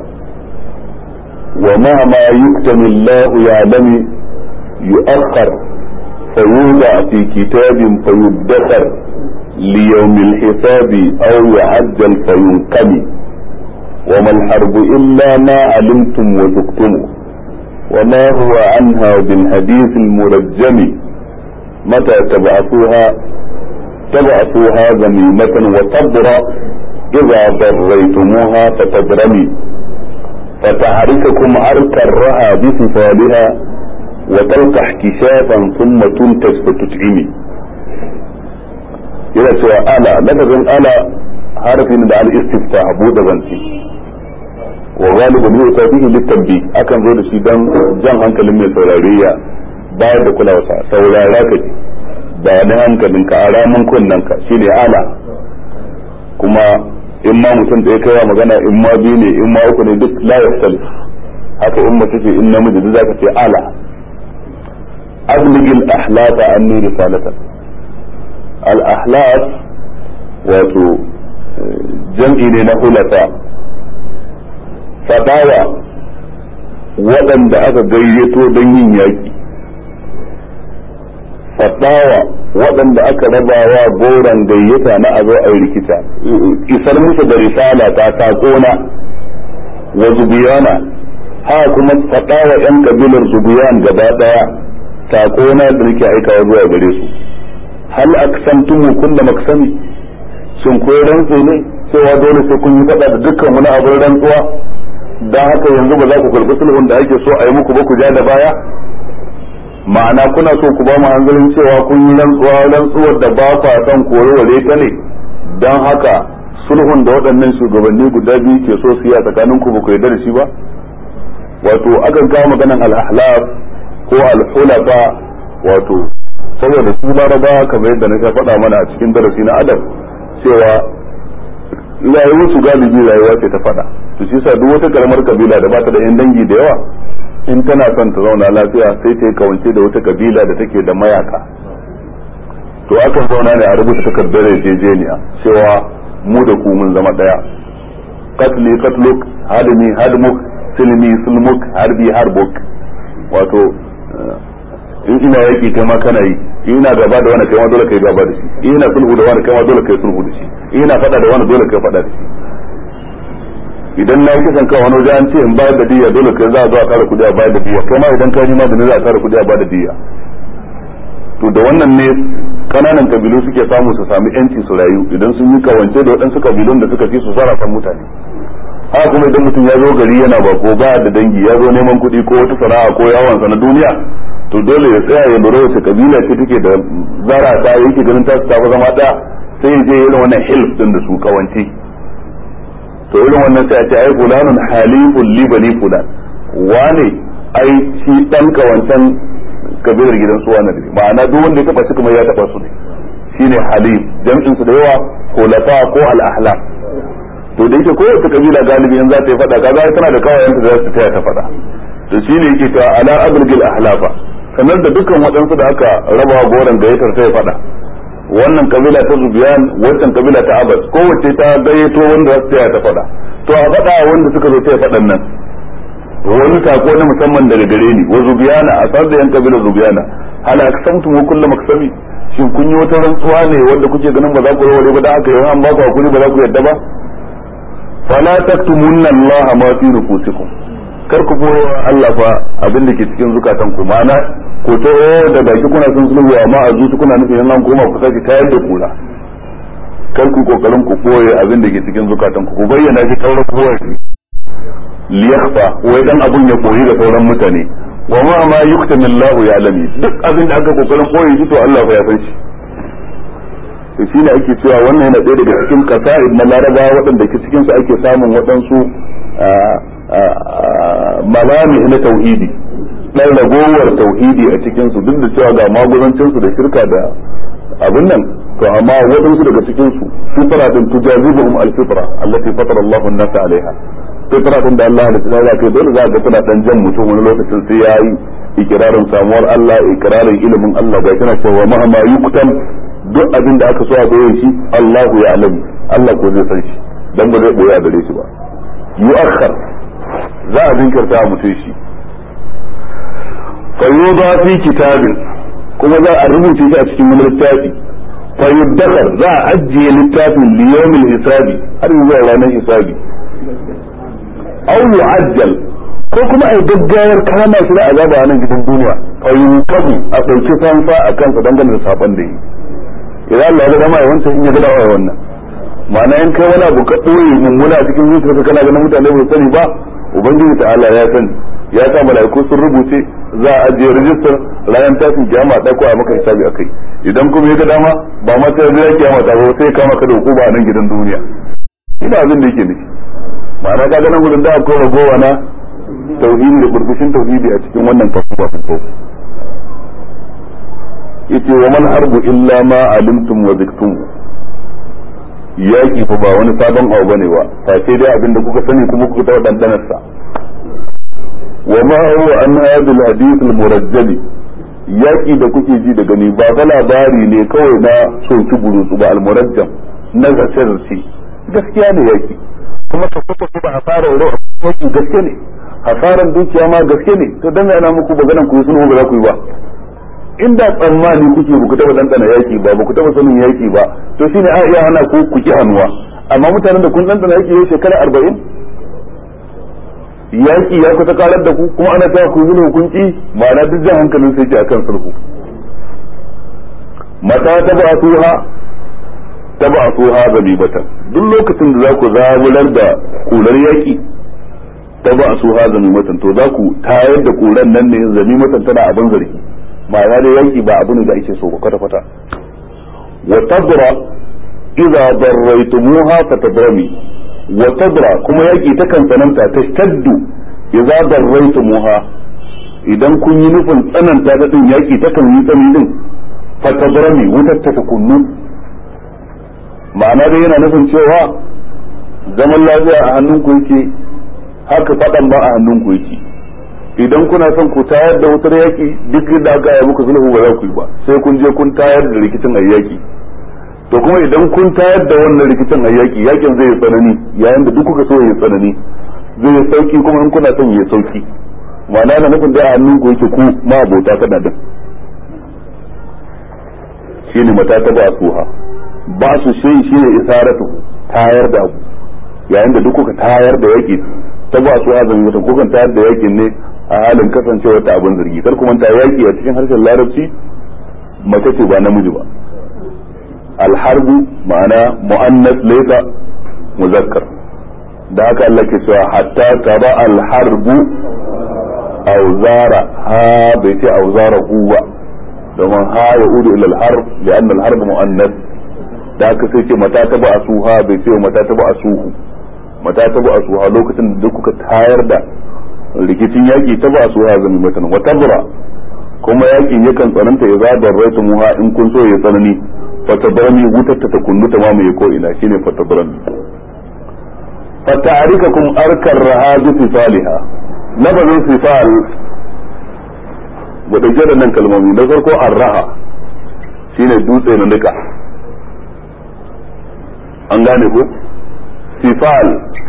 ومهما يكتم الله يعلم يؤخر فيوضع في كتاب فيدخر ليوم الحساب أو يعجل فينقم وما الحرب إلا ما علمتم وذقتم وما هو عنها بالحديث المرجم متى تبعثوها تبعثوها ذميمة وتبرأ إذا ضريتموها فتبرمي فتعرككم عرك الرها بصفالها وتلقح كشافا ثم تنتج فتتعمي yana cewa ala lafazin ala harfi ne da al-istifta buɗe zance wa galiban yau ta fihi littabi akan zo da shi dan jan hankalin mai saurare ya bayar da kulawa sa saurara ka ji ba da hankalin ka ara mun kunnan ka shine ala kuma in ma mutum da ya kai magana in ma biyu ne in ma uku ne duk la yasal haka in mace ce in namiji duk zaka ce ala abligil ahlafa anni risalatan al ahlaf wato jam'i ne na hulata fadawa waɗanda aka gayyato don yin yaƙi fadawa waɗanda aka rabawa goron gayyata na a zo a yi rikita isar musu da risala ta taƙona wa zubiyana ha kuma fadawa yan kabilar zubiyan gaba ɗaya taƙona da nake aikawa zuwa gare su hal aksamtumu kulla maksami shin ko rantse ne cewa dole sai kun yi faɗa da dukkan wani abin rantsuwa don haka yanzu ba za ku karɓi sulhun da ake so a yi muku ba ku ja da baya ma'ana kuna so ku ba mu hanzarin cewa kun yi rantsuwa rantsuwar da ba kwa son koreware ta ne don haka sulhun da waɗannan shugabanni guda biyu ke so su yi a tsakanin ku ba ku yarda da shi ba wato akan kawo maganan al-ahlaf ko al-hulafa wato saboda su laraba kamar yadda na faɗa mana a cikin darasi na adam cewa rayuwar su galibi rayuwa ce ta faɗa to shi yasa duk wata karamar kabila da bata da yan dangi da yawa in tana son ta zauna lafiya sai ta yi kawance da wata kabila da take da mayaka to akan zauna ne a rubuta takardar yarjejeniya cewa mu da ku mun zama daya katli katluk hadmi hadmuk silmi sulmuk harbi harbuk wato in ina yaki kai ma kana yi ina gaba da wani kai ma dole kai gaba da shi ina sulhu da wani kai ma dole kai sulhu da shi ina fada da wani dole kai fada da shi idan na yi kisan kan wani waje an ce in bayar da diya dole kai za a zo a kara kudi a bayar da diya kai ma idan ka ji ma da ni za a kara kudi a bayar da diya to da wannan ne kananan kabilu suke samu su sami yanci su rayu idan sun yi kawance da waɗansu kabilun da suka fi su sarrafa mutane haka kuma idan mutum ya zo gari yana bako ba da dangi ya zo neman kuɗi ko wata sana'a ko yawon sa na duniya to dole ya tsaya ya lura wace kabila ce take da zara ta yake ganin ta ta zama da sai ya je irin wannan hilf din da su kawance to irin wannan sai a ce ai fulanun halifun li bani fulan wane ai shi dan kawancan kabilar gidan su wani ne ma'ana duk wanda ya taba shi kuma ya taba su ne shine halif jam'in su da yawa khulafa ko al ahlam to da yake kowace kabila galibi in za ta yi fada kaga tana da kawayenta da za su taya ta fada to shine yake cewa ala abulgil ahlafa sanar da dukkan waɗansu da aka raba goron gayyatar ta ya fada wannan kabila ta zubiyan wancan kabila ta abbas kowace ta gayyato wanda za su taya ta fada to a fada wanda suka zo taya fadan nan wani sako na musamman daga gare ni wa zubiyana a sanar da yan kabilar zubiyana hal aksamtu wa kullu maksami shin kun yi wata rantsuwa ne wanda kuke ganin ba za ku raware ba da haka yawan an ba ku hakuri ba za ku yadda ba fala taktumunna Allah ma fi nufusikum kar ku boye wa Allah fa abin da ke cikin zukatan ku ma'ana ko to da baki kuna son sulhu amma a zuci kuna nufin an koma ku sake tayar da kula kar ku kokarin ku boye abin da ke cikin zukatan ku ku bayyana shi kaurar boye shi liyakhfa wai dan abun ya koyi da sauran mutane wa ma ma yuktami Allah ya alami duk abin da aka kokarin boye shi to Allah fa ya san shi to shine ake cewa wannan yana ɗaya daga cikin kasa'id na larabawa waɗanda ke cikin su ake samun waɗansu malami na tauhidi dan ragowar tauhidi a cikin su duk da cewa ga maguzancin su da shirka da abin nan to amma waɗansu daga cikin su fitra din tujazibuhum al-fitra allati fatara Allahu an-nasa alaiha fitra din da Allah ya tsaya kai dole za ga tana dan jan mutum wani lokacin sai yayi ikirarin samuwar Allah ikirarin ilimin Allah ga tana cewa mahama yuktam duk abin da aka so a boye shi Allahu ya alamu Allah ko zai san shi dan ba zai boye a gare shi ba yu'akhkhar za a jinkirta a mutum shi fa yuda fi kitabin kuma za a rubuce shi a cikin wani littafi fa yudakhar za a ajiye littafin li yawmil hisabi har zuwa ranar hisabi aw yu'ajjal ko kuma ai gaggawar kama shi da azaba a nan gidan duniya fa yunkabu a dauki fansa a kansa dangane da saban da yi idan Allah ya dama ya wancan in ya gada wa wannan ma'ana in kai wani abu ka ɓoye mummuna cikin zuciyarka kana ganin mutane ba sani ba ubangiji ta'ala ya sani ya sa mala'iku sun rubuce za a ajiye rijistar ranar tashin kiyama ɗauko a maka hisabi akai idan kuma ya ga dama ba ma sai ya kiyama ta ba sai kama ka da hukuma a nan gidan duniya ina abin da yake nufi ma'ana ka ganin gudun da akwai ragowa na tauhidi da burbushin tauhidi a cikin wannan fasuwa fasuwa yace wa man harbu illa ma alimtum wa ziktum yaki fa ba wani sabon abu bane ba fa sai dai abinda kuka sani kuma kuka taɓa dandanar sa wa ma huwa an hadal hadith al murajjal yaki da kuke ji da gani ba fa labari ne kawai na soki burutsu ba al murajjam na zace gaskiya ne yaki kuma ka fito ba hasara ro yaki gaske ne hasaran dukiya ma gaske ne to dan yana muku maganan ku yi sulhu ba za ku yi ba inda tsammani kuke ba ku taba dandana yaki ba ba ku taba sanin yaki ba to shine a iya hana ku ku ki hannuwa amma mutanen da kun dandana yaki yau shekara arba'in yaki ya kusa karar da ku kuma ana cewa ku yi hukunci ma'ana duk jan hankalin sai ke akan sulhu mata ta ba tuha ta ba tuha zabibatan duk lokacin da za ku zabular da kular yaki ta ba su ha zamimatan to za ku tayar da kuran nan ne zamimatan tana abin zargi ma'ana da yanki ba abu ne da ake so ba kwata kwata wa tadra idza darraytumuha fatadrami wa tadra kuma yaki ta kan tsananta tashtaddu idza darraytumuha idan kun yi nufin tsananta ta din yaki ta kan yi tsani din fatadrami wutar ta kunnu ma'ana dai yana nufin cewa zaman lafiya a hannunku yake haka faɗan ba a hannunku yake idan kuna son ku tayar da wutar yaki duk da aka yi muku sulhu ba za ku yi ba sai kun je kun tayar da rikicin ayyaki to kuma idan kun tayar da wannan rikicin ayyaki yakin zai yi tsanani yayin da duk kuka so ya tsanani zai yi sauki kuma in kuna son ya sauki ma'ana na nufin da a hannun ku yake ku ma abota kana din shine mata ta ba suha ba su shi shine isaratu tayar da abu yayin da duk kuka tayar da yaki ta ba su azumi wata kukan tayar da yakin ne a halin kasancewa ta abin zargi kar kuma ta yaki a cikin harshen larabci mace ce ba namiji ba alharbu ma'ana mu'annas laysa muzakkar da haka Allah ke cewa hatta taba alharbu auzara ha bai ce auzara huwa domin ha ya udu ila alharb lian alharb mu'annas da haka sai ce mata taba asuha bai ce mata taba asuhu mata taba asuha lokacin da duk kuka tayar da rikicin yaki taba asuha zami matan wa tabra kuma yakin yakan tsananta ya zabar raitu muha in kun so ya tsanani fatabrami wutar ta kunnu ta mamaye ko ina shine fatabrami fata'arikakum arkar rahadu sifaliha lafazin sifal mu dauke da nan kalmomi na farko arraha shine dutse na nika an gane ko sifal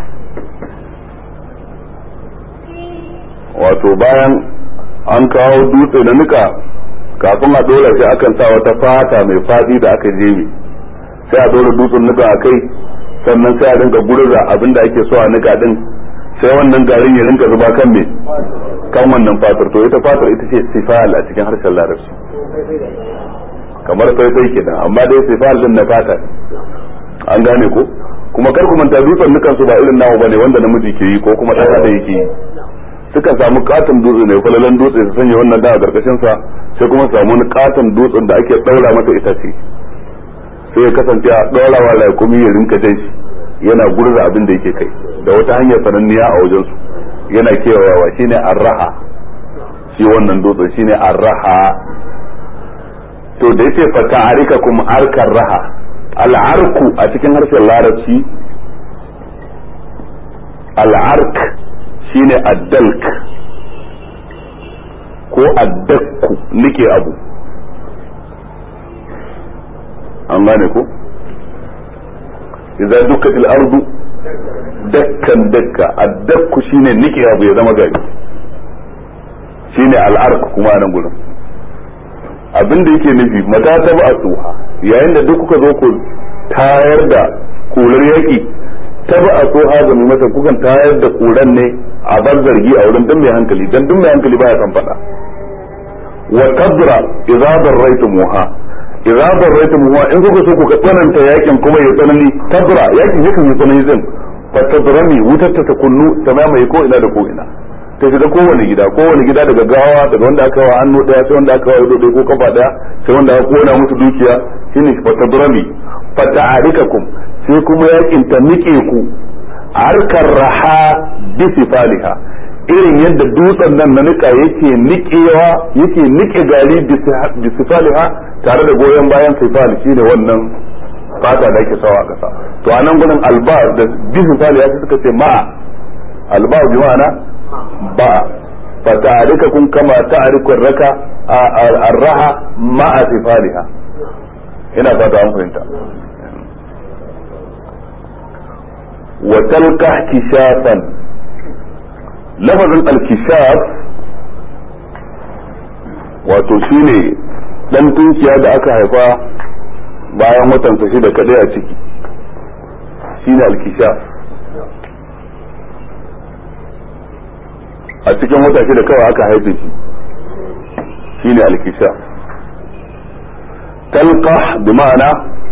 wato bayan an kawo dutse na nika kafin a dora shi akan sa wata fata mai fadi da aka jebe sai a dora dutsen nika a kai sannan sai a dinga gurza abin da ake so a nika din sai wannan garin ya rinka zuba kan me kan wannan fatar to ita fatar ita ce sifal a cikin harshen larabci kamar faifai kenan amma dai sifal din na fata an gane ko kuma kar ku manta dutsen nukan su ba irin namu bane wanda namiji ke yi ko kuma ɗan da yake yi sukan samu katon dutse ne falalan dutse su sanya wannan da a karkashin sa sai kuma samu wani katon dutsen da ake daura masa itace sai ya kasance a daurawa raƙumi ya rinka jan shi yana gurza abin da yake kai da wata hanyar sananniya a wajen su yana kewayawa shine arraha shi wannan dutsen shine arraha to da yace fa ta'arika kum arkar raha al'arku a cikin harshen larabci al'ark shine addalk ko addakku nike abu an gane ko idza dukkat al-ardu dakkan dakka addakku shine nike abu ya zama gari shine al'ark kuma nan gurin abin da yake nufi mata ta ba a tsuha yayin da duk kuka zo ku tayar da kular yaki ta ba a tsoha ga mai mata kukan tayar da kuran ne a bar zargi a wurin dan mai hankali dan duk mai hankali baya san fada wa tabra idza darraytumuha idza darraytumuha in kuka so ku tsananta yakin kuma ya tsanani tabra yakin yakan yi tsanani zan fa tadrami wutar ta kunnu ta mamaye ko ina da ko ina ta shiga kowane gida kowane gida daga gawa daga wanda aka wa hannu daya sai wanda aka wa ido ko kafa daya sai wanda aka kona musu dukiya shine fa tadrami fa ta'arikakum sai kuma yakin ta nike ku harkar raha bi sifaliha irin yadda dutsen nan na nika yake nikewa yake nike gari bi sifaliha tare da goyon bayan sifali shine wannan fata da ake sawa a kasa to a nan gudun alba da bi sifaliha suka ce ma alba bi ma'ana ba fa ta'arikakum kama ta'arikun raka arraha ma'a sifaliha ina fata an fahimta وتلقى كشافا لفظ الكشاف wato shine dan tunkiya da aka haifa bayan watan sa da kadai a ciki shine alkishaf a cikin wata shida kawai aka haife shi shine alkishaf talqa bi ma'ana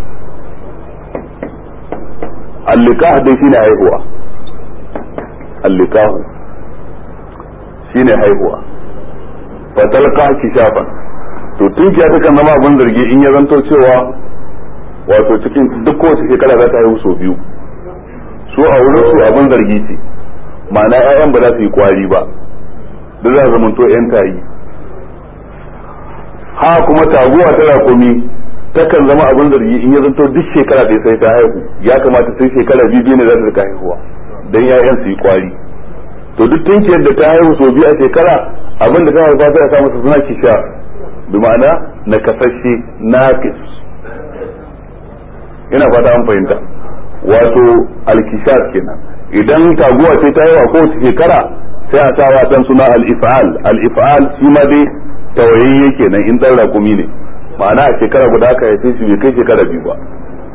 allikah dai shine haihuwa allikahu shine haihuwa fatalqa kishafan to tunkiya ta kan zama abin zargi in ya zanto cewa wato cikin duk kowace shekara za ta haihu sau biyu su a wurin su abin zargi ce ma'ana 'ya'yan ba za su yi kwari ba da za su zamanto 'yan tayi ha kuma taguwa ta rakumi takan zama abin zargi in ya zanto duk shekara ɗaya sai ta haihu ya kamata sai shekara biyu biyu ne za ta rika haihuwa dan ƴaƴan su yi kwari to duk tunkiyar da ta haihu sau biyu a shekara abin da ta haifa sai a sa masa suna kisha bi ma'ana na kasashe naqis ina fata an fahimta wato alkishas kenan idan taguwa ce ta haihu a kowace shekara sai a sa wa dan suna al-if'al al-if'al shi ma dai tawayayye kenan in dan rakumi ne ma'ana a shekara guda aka haife shi bai kai shekara biyu ba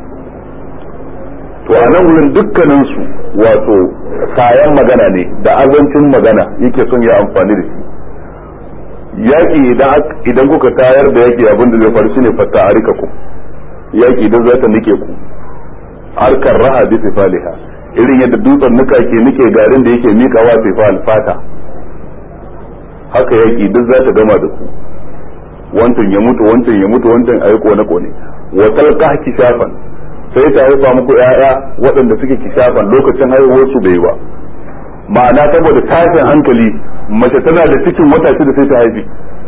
to a nan wurin dukkanin su wato kayan magana ne da azancin magana yake son ya amfani da shi yaki idan kuka tayar da yaki abin da zai faru shine fatta a rika ku yaki idan za ta nike ku harkar raha bi sifaliha irin yadda dutsen nuka ke nike garin da yake mikawa sifal fata haka yaki duk za ta gama da ku wancan ya mutu wancan ya mutu wancan ayi kone kone wa talqa kishafan sai ta haifa muku yaya waɗanda suke kishafan lokacin haihuwar su bai ba ma'ana saboda tashin hankali mace tana da cikin wata shida sai ta haifi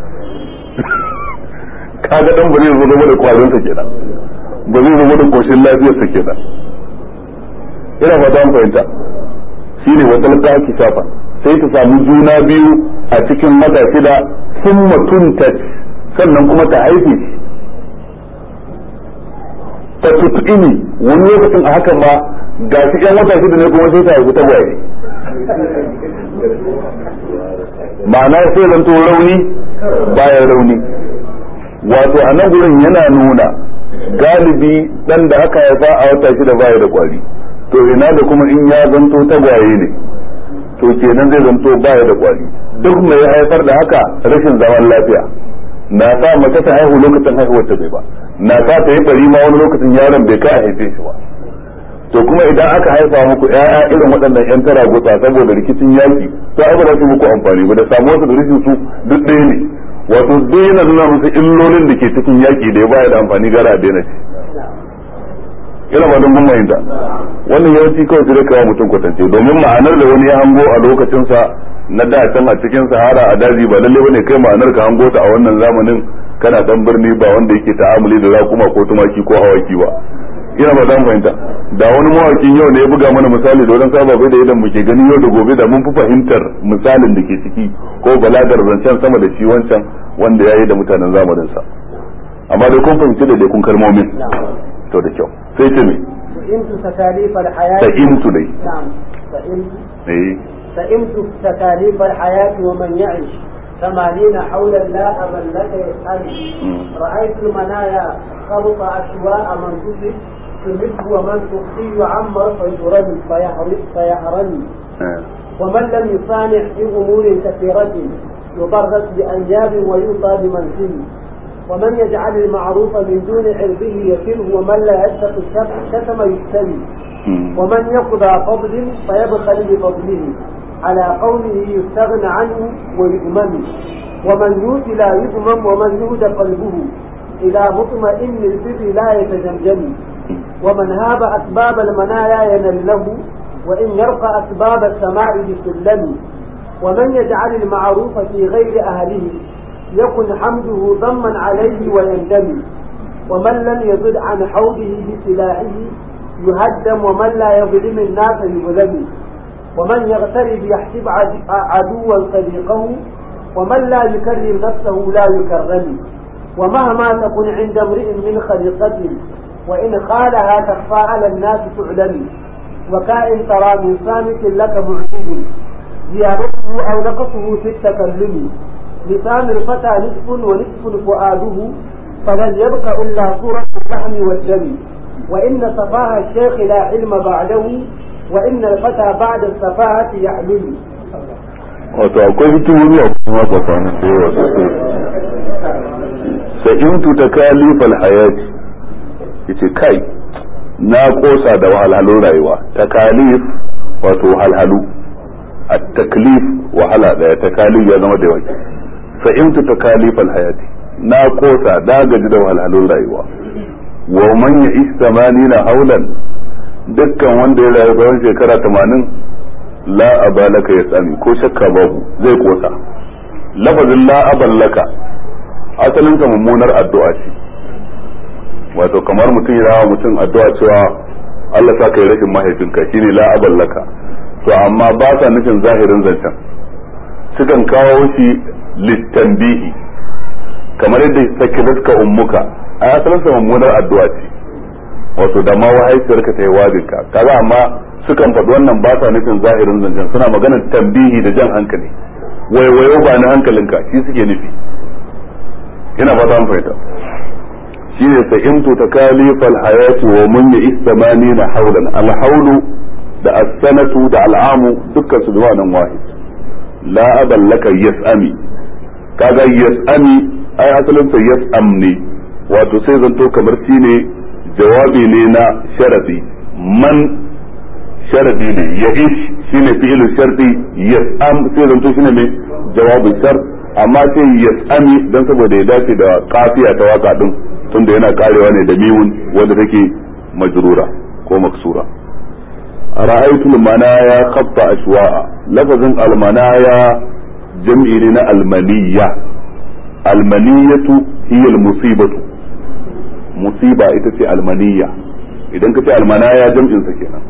kaga dan ba zai zo da kwarin sa kenan ba zai zo da koshin lafiyar sa kenan ina ba ta fahimta shine wa talqa kishafan sai ta samu juna biyu a cikin wata shida sun mutunta sannan kuma ta haife shi ta tutu'ini wani lokacin a hakan ma ga shi yan wata shida ne kuma sai ta haifi tagwaye ma'ana sai zanto rauni bayan rauni wato a nan gurin yana nuna galibi dan da aka haifa a wata shida baya da kwari to ina da kuma in ya zanto tagwaye ne to kenan zai zanto baya da kwari duk mai haifar da haka rashin zaman lafiya na sa mace ta haihu lokacin haihuwar ta bai ba na sa ta yi bari ma wani lokacin yaron bai kai a haife shi ba to kuma idan aka haifa muku ƴaƴa irin waɗannan ƴan tara gutsa saboda rikicin yaki to ai ba za su muku amfani ba da samuwar su da rashin su duk ɗaya ne wato duk yana nuna musu illolin da ke cikin yaki da ya baya da amfani gara a daina shi ina ba don gumma da wannan yawanci kawai sai da kawo mutum kwatance domin ma'anar da wani ya hango a lokacinsa na da can a cikin sahara a daji ba lalle bane kai ma'anar ka hango ta a wannan zamanin kana dan birni ba wanda yake ta'amuli da rakuma ko tumaki ko awaki ba ina ba dan fahimta da wani mawakin yau ne ya buga mana misali da wadan sababai da idan muke gani yau da gobe da mun fi fahimtar misalin da ke ciki ko balagar zancen sama da shi wancan wanda ya yi da mutanen zamanin sa amma dai kun fahimci da dai kun kalmomin to da kyau sai ce me فإمت تكاليف الحياة sa'imtu dai نعم فإمت eh فإمت تكاليف الحياة ومن يعش ثمانين حولا لا أبا لك يسأل رأيت المنايا خلط أشواء من تصب تمد ومن تخفي يعمر فيرمي فيهرم فيهرمي eh. ومن لم يصانع في أمور كثيرة يضرس بأنياب ويوصى بمنزل ومن يجعل المعروف من دون عرضه يكله ومن لا يتق الشتم شتم يجتني Mm. ومن يقضى فضل فيبخل بفضله على قوله يستغنى عنه ويؤمن ومن يؤت لا يؤمن ومن يهد قلبه إلى مطمئن البر لا يتجمجم ومن هاب أسباب المنايا ينل له وإن يرقى أسباب السماء بسلم ومن يجعل المعروف في غير أهله يكن حمده ضما عليه ويندم ومن لم يزد عن حوضه بسلاحه يهدم ومن لا يظلم الناس يظلم ومن يغترب يحسب عد- عدوا صديقه ومن لا يكرم نفسه لا يكرم ومهما تكن عند امرئ من خليقة وإن خالها تخفى على الناس تعلم وكائن ترى من صامت لك معجب زيادته أو نقصه في التكلم لسان الفتى نصف ونصف فؤاده فلن يبق إلا صورة اللحم والدم وإن صفاه الشيخ لا علم بعده وإن الفتى بعد السفاهة يحمل wato akwai hikimomi a kuma tsakanin da yawa sosai sa'imtu ta kalifal hayati yace kai na kosa da wahalhalun rayuwa takalif wato wahalhalu a taklif wahala daya takalif ya zama da yawa sa'imtu ta kalifal hayati na kosa da gaji da wahalhalun rayuwa wa man ya istamanina haulan dukkan wanda ya rayu tsawon shekara tamanin la abalaka ya tsami ko shakka babu zai kosa lafazin la aballaka asalin sa mummunar addu'a ce wato kamar mutum ya rawa mutum addu'a cewa Allah sa kai rashin mahaifinka shine la aballaka to amma ba sa nufin zahirin zancen sukan kawo shi littanbihi kamar yadda sakilatka ummuka a asalin sa mummunar addu'a ce wato da ma wahaifiyarka ta yi wajinka kaga amma sukan faɗi wannan ba sa nufin zahirin zancen suna maganar tambihi da jan hankali waiwayo ba na hankalinka shi suke nufi ina ba ta fahimta shi ne sa'imtu ta kalifal hayati wa mun ya istamani na haulan alhaulu da as-sanatu da al'amu dukkan su zuwa nan wahid la aballaka yas'ami kaga yas'ami ai asalin sa yas'am ne wato sai zanto kamar shine jawabi ne na sharadi man sharadi ne ya ish shine fi'il sharti yas'am sai zanto shine mai jawabin shar amma sai yas'ami dan saboda ya dace da kafiya ta waka din tunda yana karewa ne da miwun wanda take majrura ko maksura ra'aytu al-manaya khatta ashwa'a lafazin al-manaya jam'i ne na al-maniyya al-maniyatu hiya al-musibatu musiba ita ce al-maniyya idan ka ce al-manaya jam'in sa kenan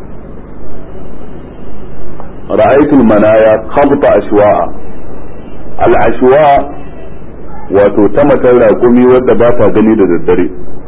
رأيت المنايا خبط أشواء الأشواء wato ta matar raƙumi wadda ba ta gani da daddare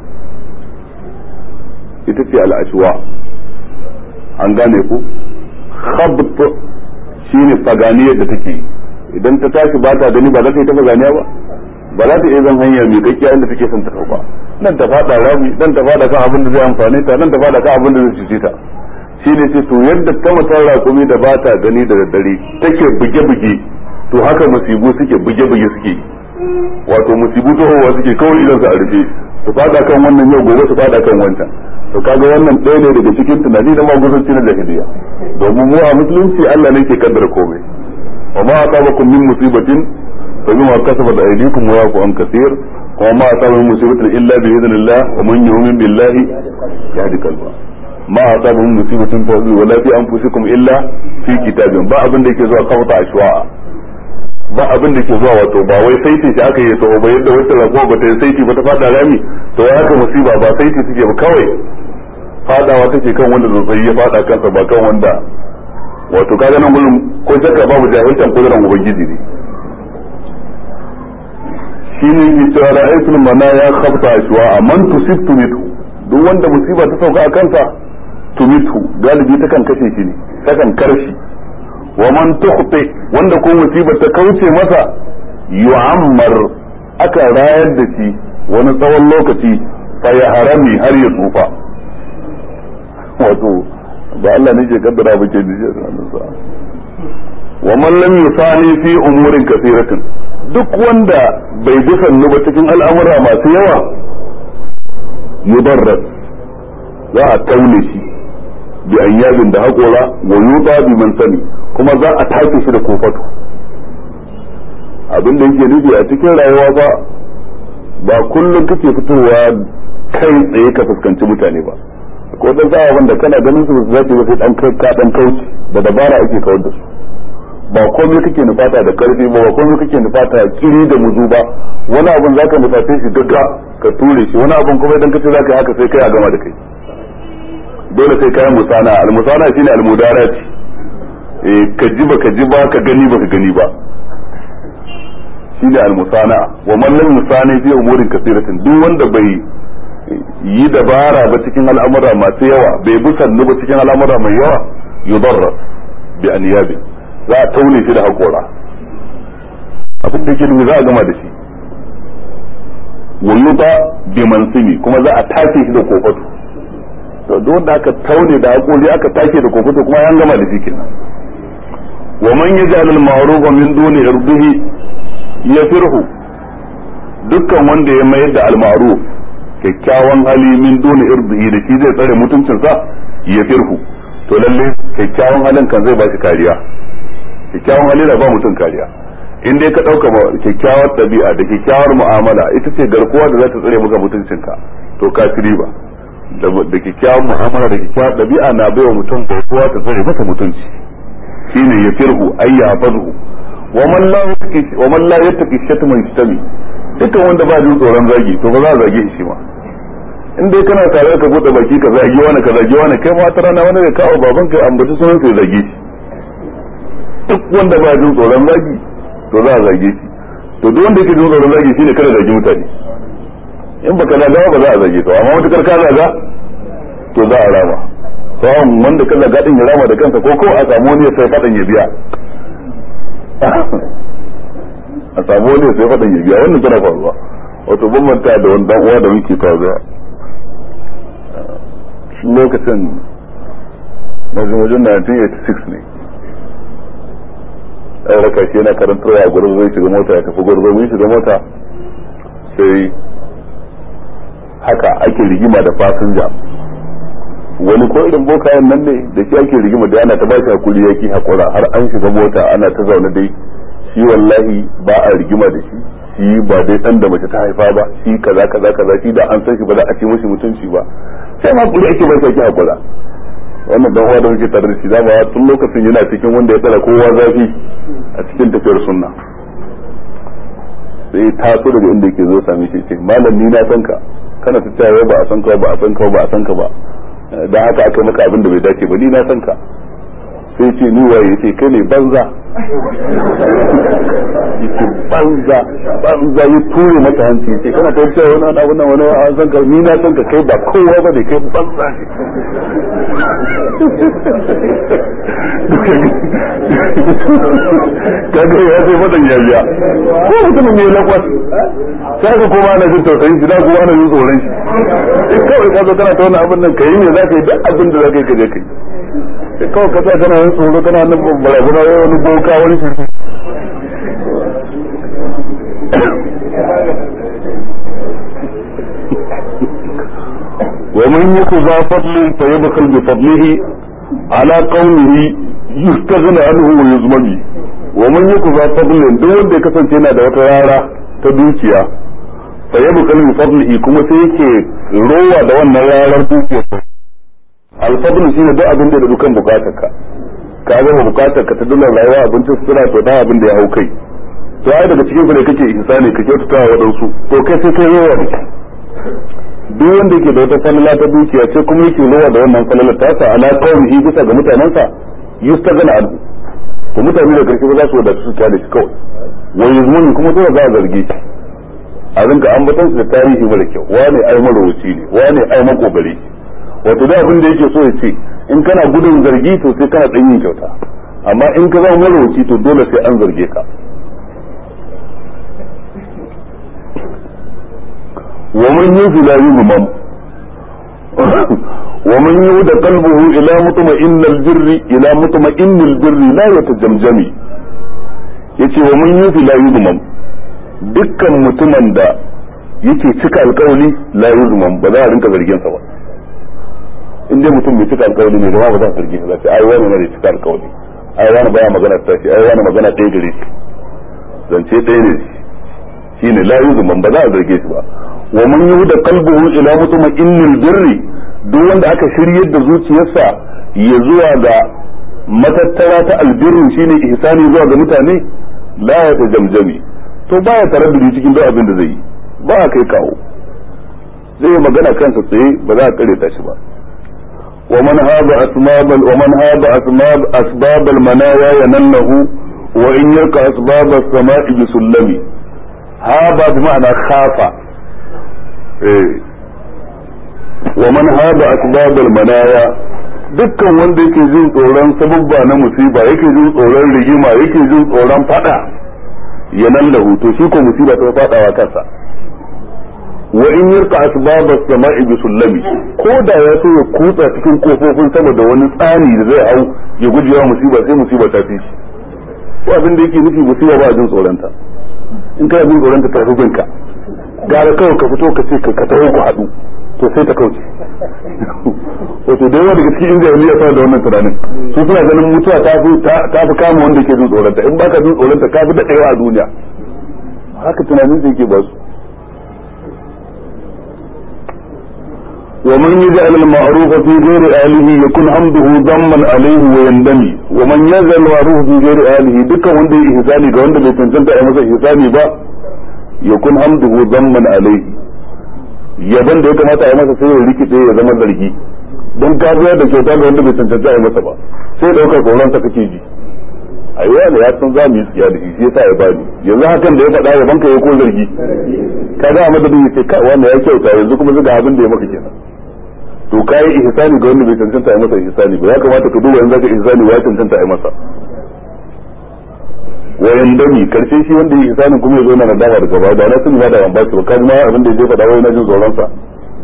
ita ce al'ashwa an gane ku khabt shine faganiyar da take idan ta tashi ba ta gani ba za ta yi ta faganiya ba ba za ta iya zan hanya mai kakkiya inda take son ta ba nan ta fada rami nan ta fada kan abin da zai amfane ta nan ta fada kan abin da zai cuce ta shi ne ce to yadda ta mutan raƙumi da ba ta gani da daddare take buge-buge to haka musibu suke buge-buge suke wato musibu tohowa suke kawai idan su a rufe su fada kan wannan yau gobe su fada kan wancan to kaga wannan ɗaya ne daga cikin tunani na magusanci na jahiliya domin mu a musulunci Allah ne ke kaddara komai wa ma asabakum min musibatin fa bima kasabat aydikum wa yafu an kaseer wa ma asaba min musibatin illa bi idhnillah wa man yu'min billahi yahdi qalba ma asaba min musibatin fa wala fi anfusikum illa fi kitabin ba abin da yake zuwa kawta ashwa ba abin da ke zuwa wato ba wai saiti shi aka yi taho ba yadda wata rago ba ta yi saiti ba ta fada rami to ya haka musiba ba saiti suke ba kawai fadawa take kan wanda zazzabi ya fada kansa ba kan wanda wato kaga nan gurin ko shakka babu jahiltan kuduran ubangiji ne shine yake cewa ra'aytul manaya khafta ashwa man tusibtu mithu duk wanda musiba ta sauka a kansa tumitu galibi ta kan kashe shi ne ta kan karshi wa man tukhti wanda ko musibar ta kauce masa yu'ammar aka rayar da shi wani tsawon lokaci fa ya harami har ya tsufa wato ba Allah ne ke kaddara ba ke da wa man lam yusani fi umurin kathiratin duk wanda bai bi sannu ba cikin al'amura masu yawa yudarras za a taune shi bi ayyabin da haƙora wa yuta bi man sani kuma za a take shi da kofato abin da yake nufi a cikin rayuwa ba ba kullum kake fitowa kai tsaye ka fuskanci mutane ba ko dan sa wanda kana ganin su za ba sai dan ka dan kauce da dabara ake kawar da su ba komai kake nufata da karfi ba ba komai kake nufata kiri da muzu ba wani abun zaka nufata shi gagga ka ture shi wani abun kuma idan kace zaka yi haka sai kai a gama da kai dole sai kayan musana almusana shine almudarat eh ka ji ba ka ji ba ka gani ba ka gani ba shine almusana wa man lam yusani fi umurin kasiratin duk wanda bai yi dabara ba cikin al'amura masu yawa bai bi sannu ba cikin al'amura mai yawa yudarra bi anyabi za a taune shi da hakora abin da yake za a gama da shi wa yuta bi mansimi kuma za a tace shi da kofato to duk wanda aka taune da hakori aka take da kofato kuma an gama da shi kenan wa man yaj'al al-ma'rufa min duni irdihi yafirhu dukkan wanda ya mayar da al-ma'ruf kyakkyawan hali min duni irdihi da shi zai tsare mutuncinsa yafirhu to lalle kyakkyawan halin kan zai ba shi kariya kyakkyawan hali da ba mutum kariya in dai ka dauka kyakkyawar ɗabi'a da kyakkyawar mu'amala ita ce garkuwa da za ta tsare maka mutuncinka to ka ci riba da kyakkyawar mu'amala da kyakkyawar ɗabi'a na baiwa mutum garkuwa ta tsare masa mutunci shine ya firhu ay ya fadhu wa man la yattaqi wa man la yattaqi shatma yastami dukkan wanda ba jin tsoron zagi to ba za a zage shi ma in dai kana tare ka bude baki ka zagi wani ka zagi wani kai ma wata rana wani da kawo baban ka ambaci sunan sai zage shi duk wanda ba jin tsoron zagi to za a zage shi to duk wanda yake jin tsoron zagi shine kada zagi mutane in baka zaga ba za a zage ka amma mutakar ka zaga to za a rama sawan wanda ka zaga din ya rama da kansa ko ko a samu wani ya sai fadan ya biya a samu wani ya sai fadan ya biya wannan tana faruwa wato ban manta da wani dan uwa da muke faruwa lokacin na zama wajen 1986 ne ɗan raka shi yana karantarwa a gurin zai shiga mota ya tafi gurin zai shiga mota sai haka ake rigima da fasinja wani ko irin bokayen nan ne da shi ake rigima da ana ta ba shi hakuri yaki hakura har an shiga mota ana ta zaune dai shi wallahi ba a rigima da shi shi ba dai dan da mace ta haifa ba shi kaza kaza kaza shi da an san shi ba za a ce mishi mutunci ba sai ma hakuri ake ba shi yaki hakura wannan dan uwa da muke tare da shi dama tun lokacin yana cikin wanda ya tsara kowa zafi a cikin tafiyar sunna sai taso daga inda yake zo same shi ce malam ni na san ka kana ta cewa ba a san ka ba a san ka ba a san ka ba dan haka aka maka abin da bai dace ba ni na san ka sai ce ni waye yace kai ne banza yace banza banza ya ture mata hanci yace kana ta cewa wani abu nan wani an san ka ni na san ka kai ba kowa ba ne kai banza ne kaga ya sai fadan ya biya ko mutumin ne lakwas sai ka kuma ana jin tausayin shi da kuma ana jin tsoron shi kawai ka zo kana ta wannan abin nan kai ne za ka yi duk abin da za ka yi ka je kai kawai ka sa kana yin tsoro kana nan barazana wai wani boka wani shirki ومن يك ذا فضل فيبخل بفضله على قومه يستغنى عنه ويزمن ومن يك ذا فضل duk wanda ya kasance yana da wata rara ta dukiya fa yabkhal bi fadlihi kuma sai yake rowa da wannan rarar dukiya alfadlu shine duk abin da da dukan bukatarka ka ga bukatarka ta dole rayuwa abincin sutura to da abin da ya hau kai to ai daga cikin ku ne kake ihsani ka kyautata wa wadansu to kai sai kai rowa da duk wanda yake da wata falala ta dukiya ce kuma yake rowa da wannan falala ta sa ala qawmihi bisa ga mutanansa yustagana anhu to mutane da karshe ba za su wadatu su kyale shi kawai wa yuzmun kuma dole za a zarge shi a rinka ambaton su da tarihi mara kyau wane ai marowaci ne wane ai makogari wato da abin da yake so ya ce in kana gudun zargi to sai kana dan yin kyauta amma in ka zama marowaci to dole sai an zarge ka ومن يوفي لا يغمم ومن يود قلبه الى مطمئن البر الى مطمئن البر لا يتجمجم yace wa mun yufi la yuzmam dukkan mutumin da yake cika alkawali la yuzmam ba za a rinka zargin sa ba in dai mutum mai cika alkawali ne ba za a zarge shi sai ai wani ne cika alkawali ai wani baya magana ta shi ai wani magana ɗaya gare shi zance ɗaya ne shine la yuzmam ba za a zarge shi ba wa man yuhda qalbuhu ila mutma'innil birri duk wanda aka shiryar da zuciyarsa ya zuwa ga matattara ta albirru shine ihsani zuwa ga mutane la ya tajamjami to baya taraddudi cikin duk abin da zai yi ba a kai kawo zai magana kansa tsaye ba za a kare ta shi ba ومن هاب أسباب ومن هاب أسباب أسباب المنايا ينله وإن يلقى أسباب السماء بسلم هاب بمعنى خاف wa man hada asbabal manaya dukkan wanda yake jin tsoron sababba na musiba yake jin tsoron rigima yake jin tsoron fada ya nan lahu to shi ko musiba ta fadawa kansa wa in yarka asbabas sama'i bi sullami ko da ya so ya kutsa cikin kofofin sama da wani tsani da zai hau ya gujewa musiba sai musiba ta fi shi ko abin da yake nufi musiba ba jin tsoron ta in kana jin tsoron ta ta fi binka gara kawai ka fito ka ce ka taho ku haɗu to sai ta kauce wato da yawa daga cikin jahiliya suna da wannan tunanin su suna ganin mutuwa ta fi ta fi kama wanda ke jin tsoronta in baka jin tsoronta ka fi daɗewa a duniya haka tunanin sai ke ba su ومن يجعل المعروف في غير آله يكون حمده ضما عليه ويندمي ومن يجعل المعروف في غير آله دكا وندي إحساني ga wanda bai cancanta a masa ihsani ba yakun hamduhu zamman alaihi yaban da ya kamata a yi masa sai ya rikide ya zama zargi don ka da kyauta ga wanda bai cancanta a yi masa ba sai daukar tsoron sa kake ji a yi wani ya san za mu yi tsiya da shi sai yasa ya bani yanzu hakan da ya faɗa yaban ka ya ko zargi ka ga a madadin ya ce kai wanda ya kyauta yanzu kuma zuga abin da ya maka kenan to ka yi ihsani ga wanda bai cancanta a yi masa ihsani ba ya kamata ka duba yanzu ka ihsani wa ya cancanta a yi masa wayan dami karshe shi wanda ya ihsanin kuma ya zo na nadama daga baya da na sun ba da ban ba ba kan ma abin da ya faɗa wai na jin tsoron sa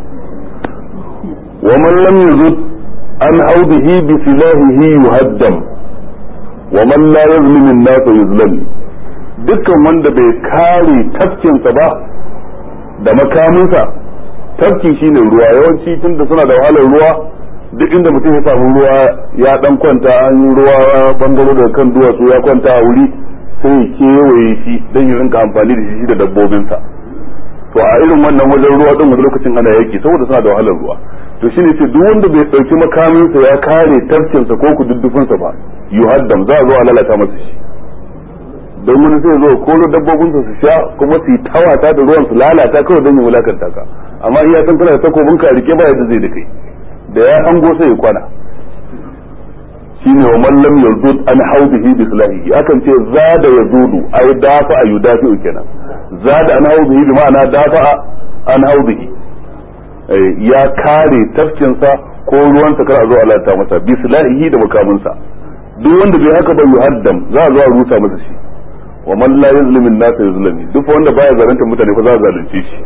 wa man lam yuzud an audihi bi silahihi yuhaddam wa man la yazlim an-nas yuzlam dukkan wanda bai kare tafkinsa ba da makaminsa tafki shine ruwa yawanci tunda suna da wahalar ruwa duk inda mutum ya samu ruwa ya dan kwanta an yi ruwa bangaro daga kan duwatsu ya kwanta a wuri sai ya kewaye shi don ya rinka amfani da shi da dabbobinsa to a irin wannan wajen ruwa din wani lokacin ana yaki saboda suna da wahalar ruwa to shine ce duk wanda bai dauki makaminsa ya kare tafkinsa ko kududdufinsa ba yuhaddam za a zo a lalata masa shi don wani sai zo koro dabbobinsa su sha kuma su yi tawata da ruwan su lalata kawai don ya wulakanta ka amma iya san kana da takobin ka rike ba yadda zai da kai da ya hango sai ya kwana shine wa man lam yazud an haudihi bi silahihi akan ce zada yazudu ay dafa ayudafi kenan zada an haudihi bi ma'ana dafa an haudihi ya kare tafkinsa ko ruwansa kar a zo a lalata masa bi silahihi da makaminsa duk wanda bai haka ba yuhaddam za a zo a rusa masa shi wa man la yuzlimu an-nasa yuzlami duk wanda baya zalunta mutane fa za a zalunce shi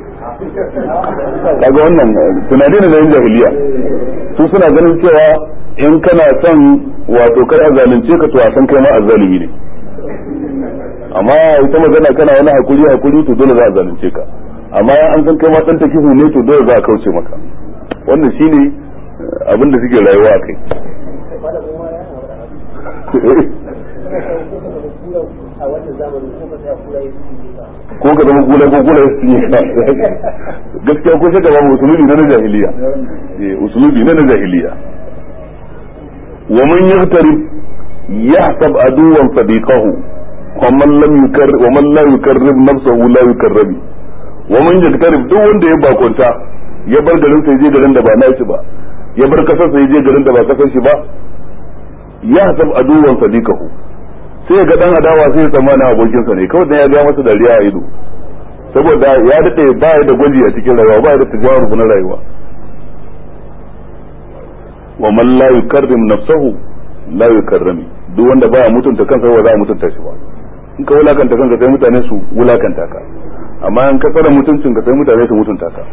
kaga wannan tunani ne na yin jahiliya su suna ganin cewa in kana son wato kar a zalunce ka to a san kai ma azzalimi ne amma ita magana kana wani hakuri hakuri to dole za a zalunce ka amma an san kai ma dan takihu ne to dole za a kauce maka wannan shine abin da suke rayuwa a kai ko ka zama gula ko gula su yi gaskiya ko shaka ba usulubi na jahiliya usulubi na jahiliya wa man yaqtarib yahsab aduwan sadiqahu wa man lam yukar wa man la yukarrib nafsahu la yukarrabi wa man yaqtarib duk wanda ya bakonta ya bar garin sa je garin da ba nashi ba ya bar kasar sa je garin da ba kasar shi ba yahsab aduwan sadiqahu sai ga dan adawa sai ya tsammana abokinsa ne kawai dan ya ga masa dariya a ido saboda ya dade ba da gwaji a cikin rayuwa ba da tajarrub na rayuwa wa man la yukarrim nafsahu la yukarrami duk wanda baya mutunta kansa ba za a mutunta shi ba in ka wulakanta kanka sai mutane su wulakanta ka amma in ka tsara mutuncin ka sai mutane su mutunta ka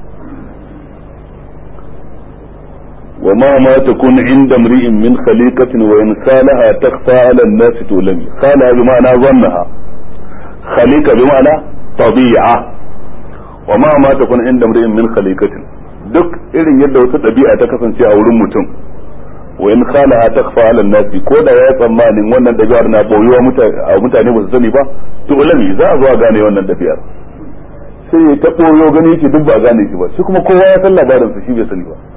وما ما تكون عند امرئ من خليقة وإن خالها تخفى على الناس تولمي خالها بمعنى ظنها خليقة بمعنى طبيعة وما ما تكون عند امرئ من خليقة duk irin yadda wata ɗabi'a ta kasance a wurin mutum wa in khalaha takfa ala nasi ko da ya tsammanin wannan ɗabi'ar na boyuwa mutane ba su sani ba to ulami za a zo a gane wannan ɗabi'ar sai ya ta boyo gani shi duk ba a gane shi ba shi kuma kowa ya san labarin sa shi bai sani ba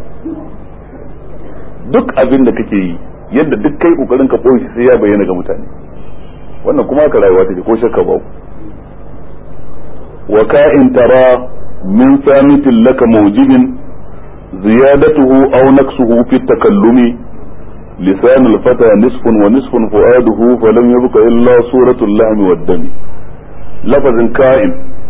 duk abin da kake yi yadda duk kai kokarin ka boye sai ya bayyana ga mutane wannan kuma ka rayuwa take ko shakka ba wa ka'in tara min samitin laka mawjibin ziyadatuhu aw naqsuhu fi takallumi لسان الفتى نصف ونصف فؤاده فلم يبق إلا صورة اللحم والدم لفظ كائن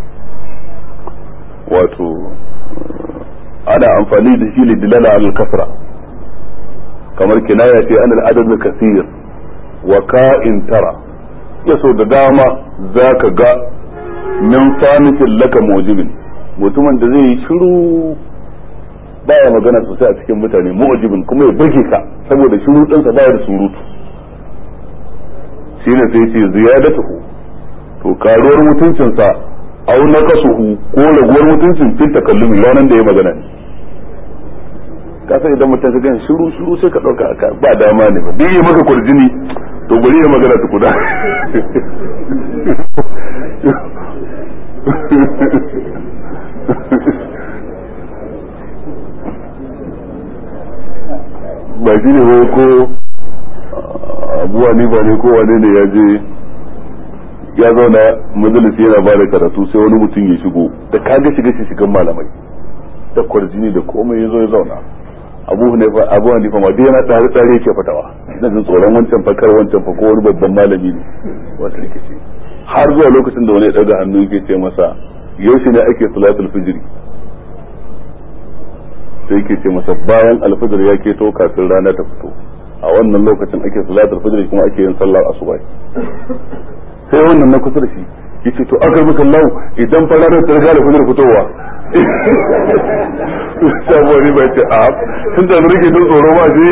واتو أنا أنفاني دشي لدلالة على الكثرة kamar kinaya ce an al'adad kasir wa ka'in tara yaso da dama zaka ga min samitin laka mujibin mutumin da zai yi shiru baya magana sosai a cikin mutane mujibin kuma ya burge ka saboda shiru ɗinsa baya da surutu shine sai ce ziyadatuhu to karuwar mutuncinsa au naqasuhu ko raguwar mutuncin fit takallumi ranan da ya magana ne ka san idan mutum ka gan shiru shiru sai ka dauka aka ba dama ne ba duk yi maka kurjini to bari ya magana tukuna ba shi ne ba ko abuwa ni ba ne ko wane ne ya je ya zauna majalisi yana ba da karatu sai wani mutum ya shigo da kaga shiga shi shigan malamai da kwarjini da komai ya zo ya zauna abu hanifa abu hanifa ma duk yana tare tare yake fatawa ina jin tsoron wancan fakar wancan fa ko wani babban malami ne wata rikici har zuwa lokacin da wani ya daga hannu yake ce masa yaushe ne ake salatul fijri sai yake ce masa bayan alfajir ya keto kafin rana ta fito a wannan lokacin ake salatul fijri kuma ake yin sallar asuba sai wannan na kusa da shi yace to akar maka lau idan fa ranar ta riga da fajr fitowa sabuwa ne bai ce a tun da rike don tsoro ba je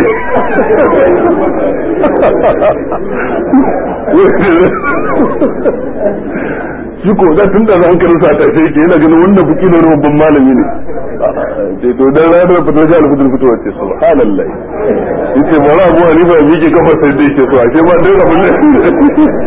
shi ko da tun da hankalin sa ta sai ke yana ganin wannan buki ne babban malami ne ce to dan ranar fitar da alfudur fitowa ce subhanallah yace mara abuwa ne ba yake kafa sai dai ke so ashe ma dai abun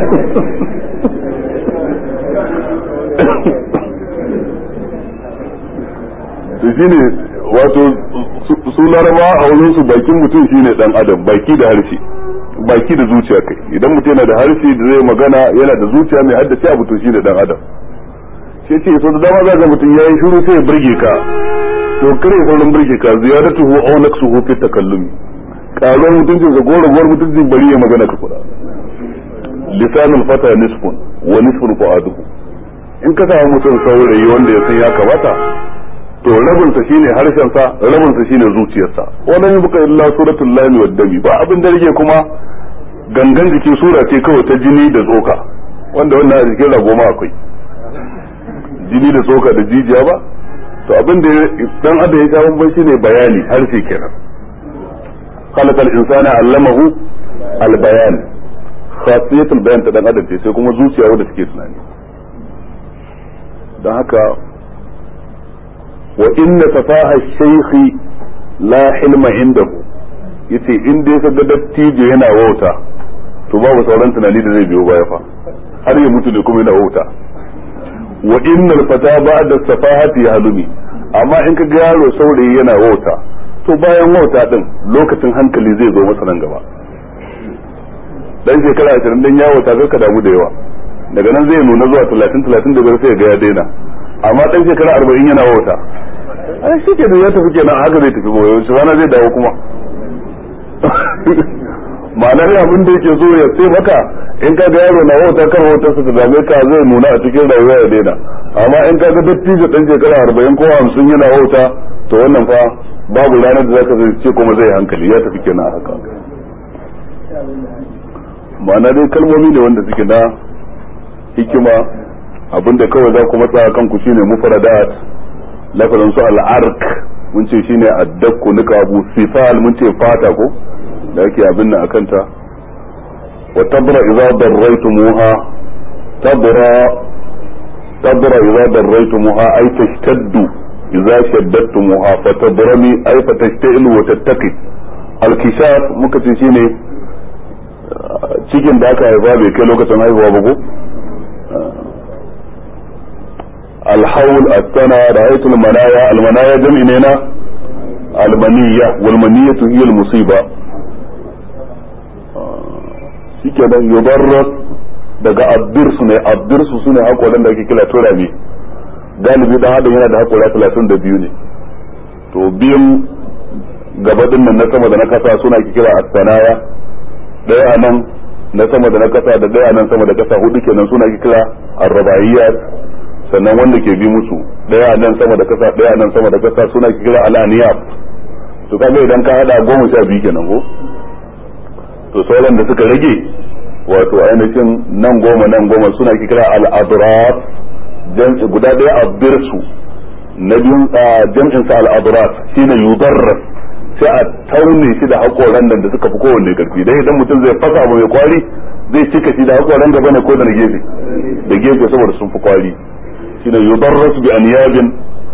to shine wato su laraba a wurin su bakin mutum shine dan adam baki da harshe baki da zuciya kai idan mutum yana da harshe da zai magana yana da zuciya mai haddace abu to shine dan adam sai ce so da dama za ga mutum yayi shiru sai ya burge ka to kare saurin burge ka ziyaratuhu aw naqsuhu fi takallumi karuwar mutuncin sa gorowar mutuncin bari ya magana ka kuda lisanul fata nisfun wa nisfun fu'aduhu in ka samu mutum saurayi wanda ya san ya kamata to rabin sa shine harshen sa rabin sa shine zuciyarsa wannan yi buka illa suratul lami wad dami ba abin da rike kuma gangan jiki sura ce kawai ta jini da tsoka wanda wannan a jikin rago ma akwai jini da tsoka da jijiya ba to abin da dan adam ya kawo ban shine bayani harshe kenan خلق الإنسان علمه البيان خاصية البيان ta dan adam ce sai kuma zuciya wadda take tunani don haka wa inna tafaha shaykhi la hilma indahu yace in dai ka ga dattijo yana wauta to babu sauran tunani da zai biyo baya fa har ya mutu ne kuma yana wauta wa innal fata ba'da safahati halumi amma in ka ga yaro saurayi yana wauta to bayan wauta din lokacin hankali zai zo masa nan gaba dan shekara 20 dan yawo ta ka damu da yawa daga nan zai nuna zuwa 30 35 sai ga ya daina amma dan shekara 40 yana wauta ai shi ke da ya tafi kenan haka zai tafi goyo shi rana zai dawo kuma ma'anar abin da yake so ya sai maka in ka ga yaro na wauta kan wautar sa da dame ka zai nuna a cikin rayuwa ya daina amma in ka ga dattijo dan shekara 40 ko 50 yana wauta to wannan fa babu ranar da zaka zai ce kuma zai hankali ya tafi kenan haka ma'ana dai kalmomi ne wanda suke na hikima abinda kawai za ku matsa kanku shine mufradat lafazin su al'ark mun ce shine addakku nika abu sifal mun ce fata ko da ake abin nan akanta wa tabra idza darraytumuha tabra tabra idza darraytumuha ay tashtaddu idza shaddattumuha fatabrami ay fatashta'ilu wa tattaqi al-kishaf muka ce shine cikin da aka haifa bai kai lokacin haihuwa ba ko الحول السنة رأيت المنايا المنايا جمع نينا المنية والمنية هي المصيبة shikenan yudarras daga abdirsu ne abdirsu sune hakoran da ake kira turami galibi dan adam yana da hakora 32 ne to biyun gaba din nan na sama da na kasa suna ake kira as-sanaya daya anan na sama da na kasa da daya nan sama da kasa hudu kenan suna ake kira ar-rabaiyat sannan wanda ke bi musu daya nan sama da kasa daya nan sama da kasa suna kira al-aniyab to kaga idan ka hada goma sha biyu kenan ko to sauran da suka rage wato ainihin nan goma nan goma suna kira al-adrat jam'i guda daya abdirsu na biyun jam'in sa al-adrat shine yudarras sai a taune shi da hakoran da suka fi kowanne karfi dai idan mutum zai fasa abu mai kwari zai cika shi da hakoran gaba ne ko da gefe da gefe saboda sun fi kwari shine yudarras bi aniyabin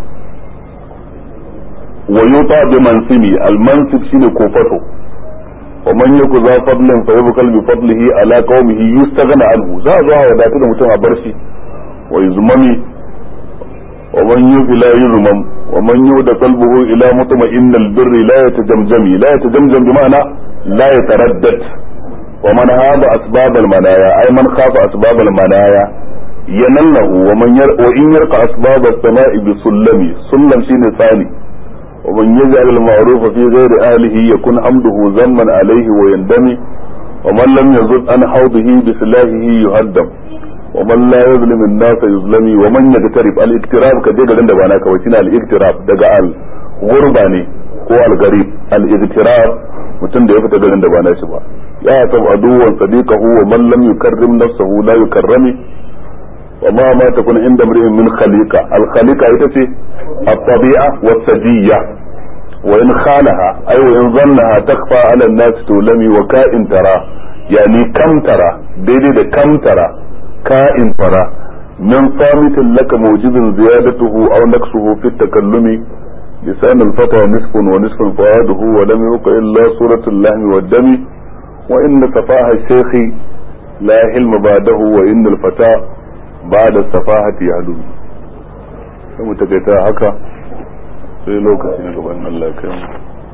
wa yuta bi mansimi al mansib shine kofato wa man yaku za fadlin fa yabkal bi fadlihi ala qaumihi yustaghna anhu za zo a wadatu da mutum a bar shi wa yuzmami wa man yufi la yuzmam wa man yuda qalbuhu ila mutma'inna al birri la yatajamjami la yatajamjam bi ma'ana la yataraddad wa man haba asbab al manaya ay man khafa asbab al manaya ينله ومن ير وإن يرقى أسباب السماء بسلم سلم شين ثاني ومن يجعل المعروف في غير أهله يكون حمده ذما عليه ويندمي ومن لم يزد عن حوضه بسلاحه يهدم ومن لا يظلم الناس يظلمي ومن يقترب الاقتراب كجي غدن da bana kawai shine al-iqtirab daga al gurba ne ko al-garib al-iqtirab mutum da ya fita garin da ba na shi ba ya tab aduwan sadiqahu wa man lam yukarrim nafsahu la yukarrami وما ما تكون عند امرئ من خليقة الخليقة يتسي الطبيعة والسجية وإن خالها أي وإن ظنها تخفى على الناس تولمي وكائن ترى يعني كم ترى ديدي كم ترى كائن ترى من صامت لك موجب زيادته أو نقصه في التكلم لسان الفتى نصف ونصف فؤاده ولم يبق إلا صورة اللحم والدم وإن صفاها الشيخ لا حلم بعده وإن الفتى ba da safahati ya halu sai mu takaita haka sai lokaci na gaban Allah kai mu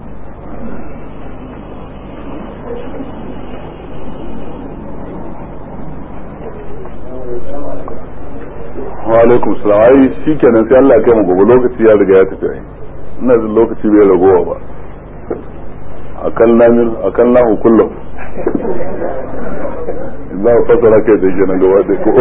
wa alaikum salam ai shikenan sai Allah kai mu gobe lokaci ya riga ya tafi ai ina jin lokaci bai ragowa ba akan namin akan lahu kullum za a fasara kai da kenan gaba da ko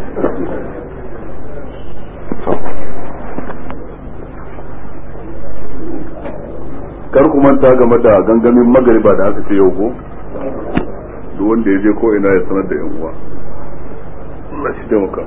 kar ku manta game da gangamin magariba da aka ce yau ko duk wanda ya je ko ina ya sanar da yan uwa Allah shi taimaka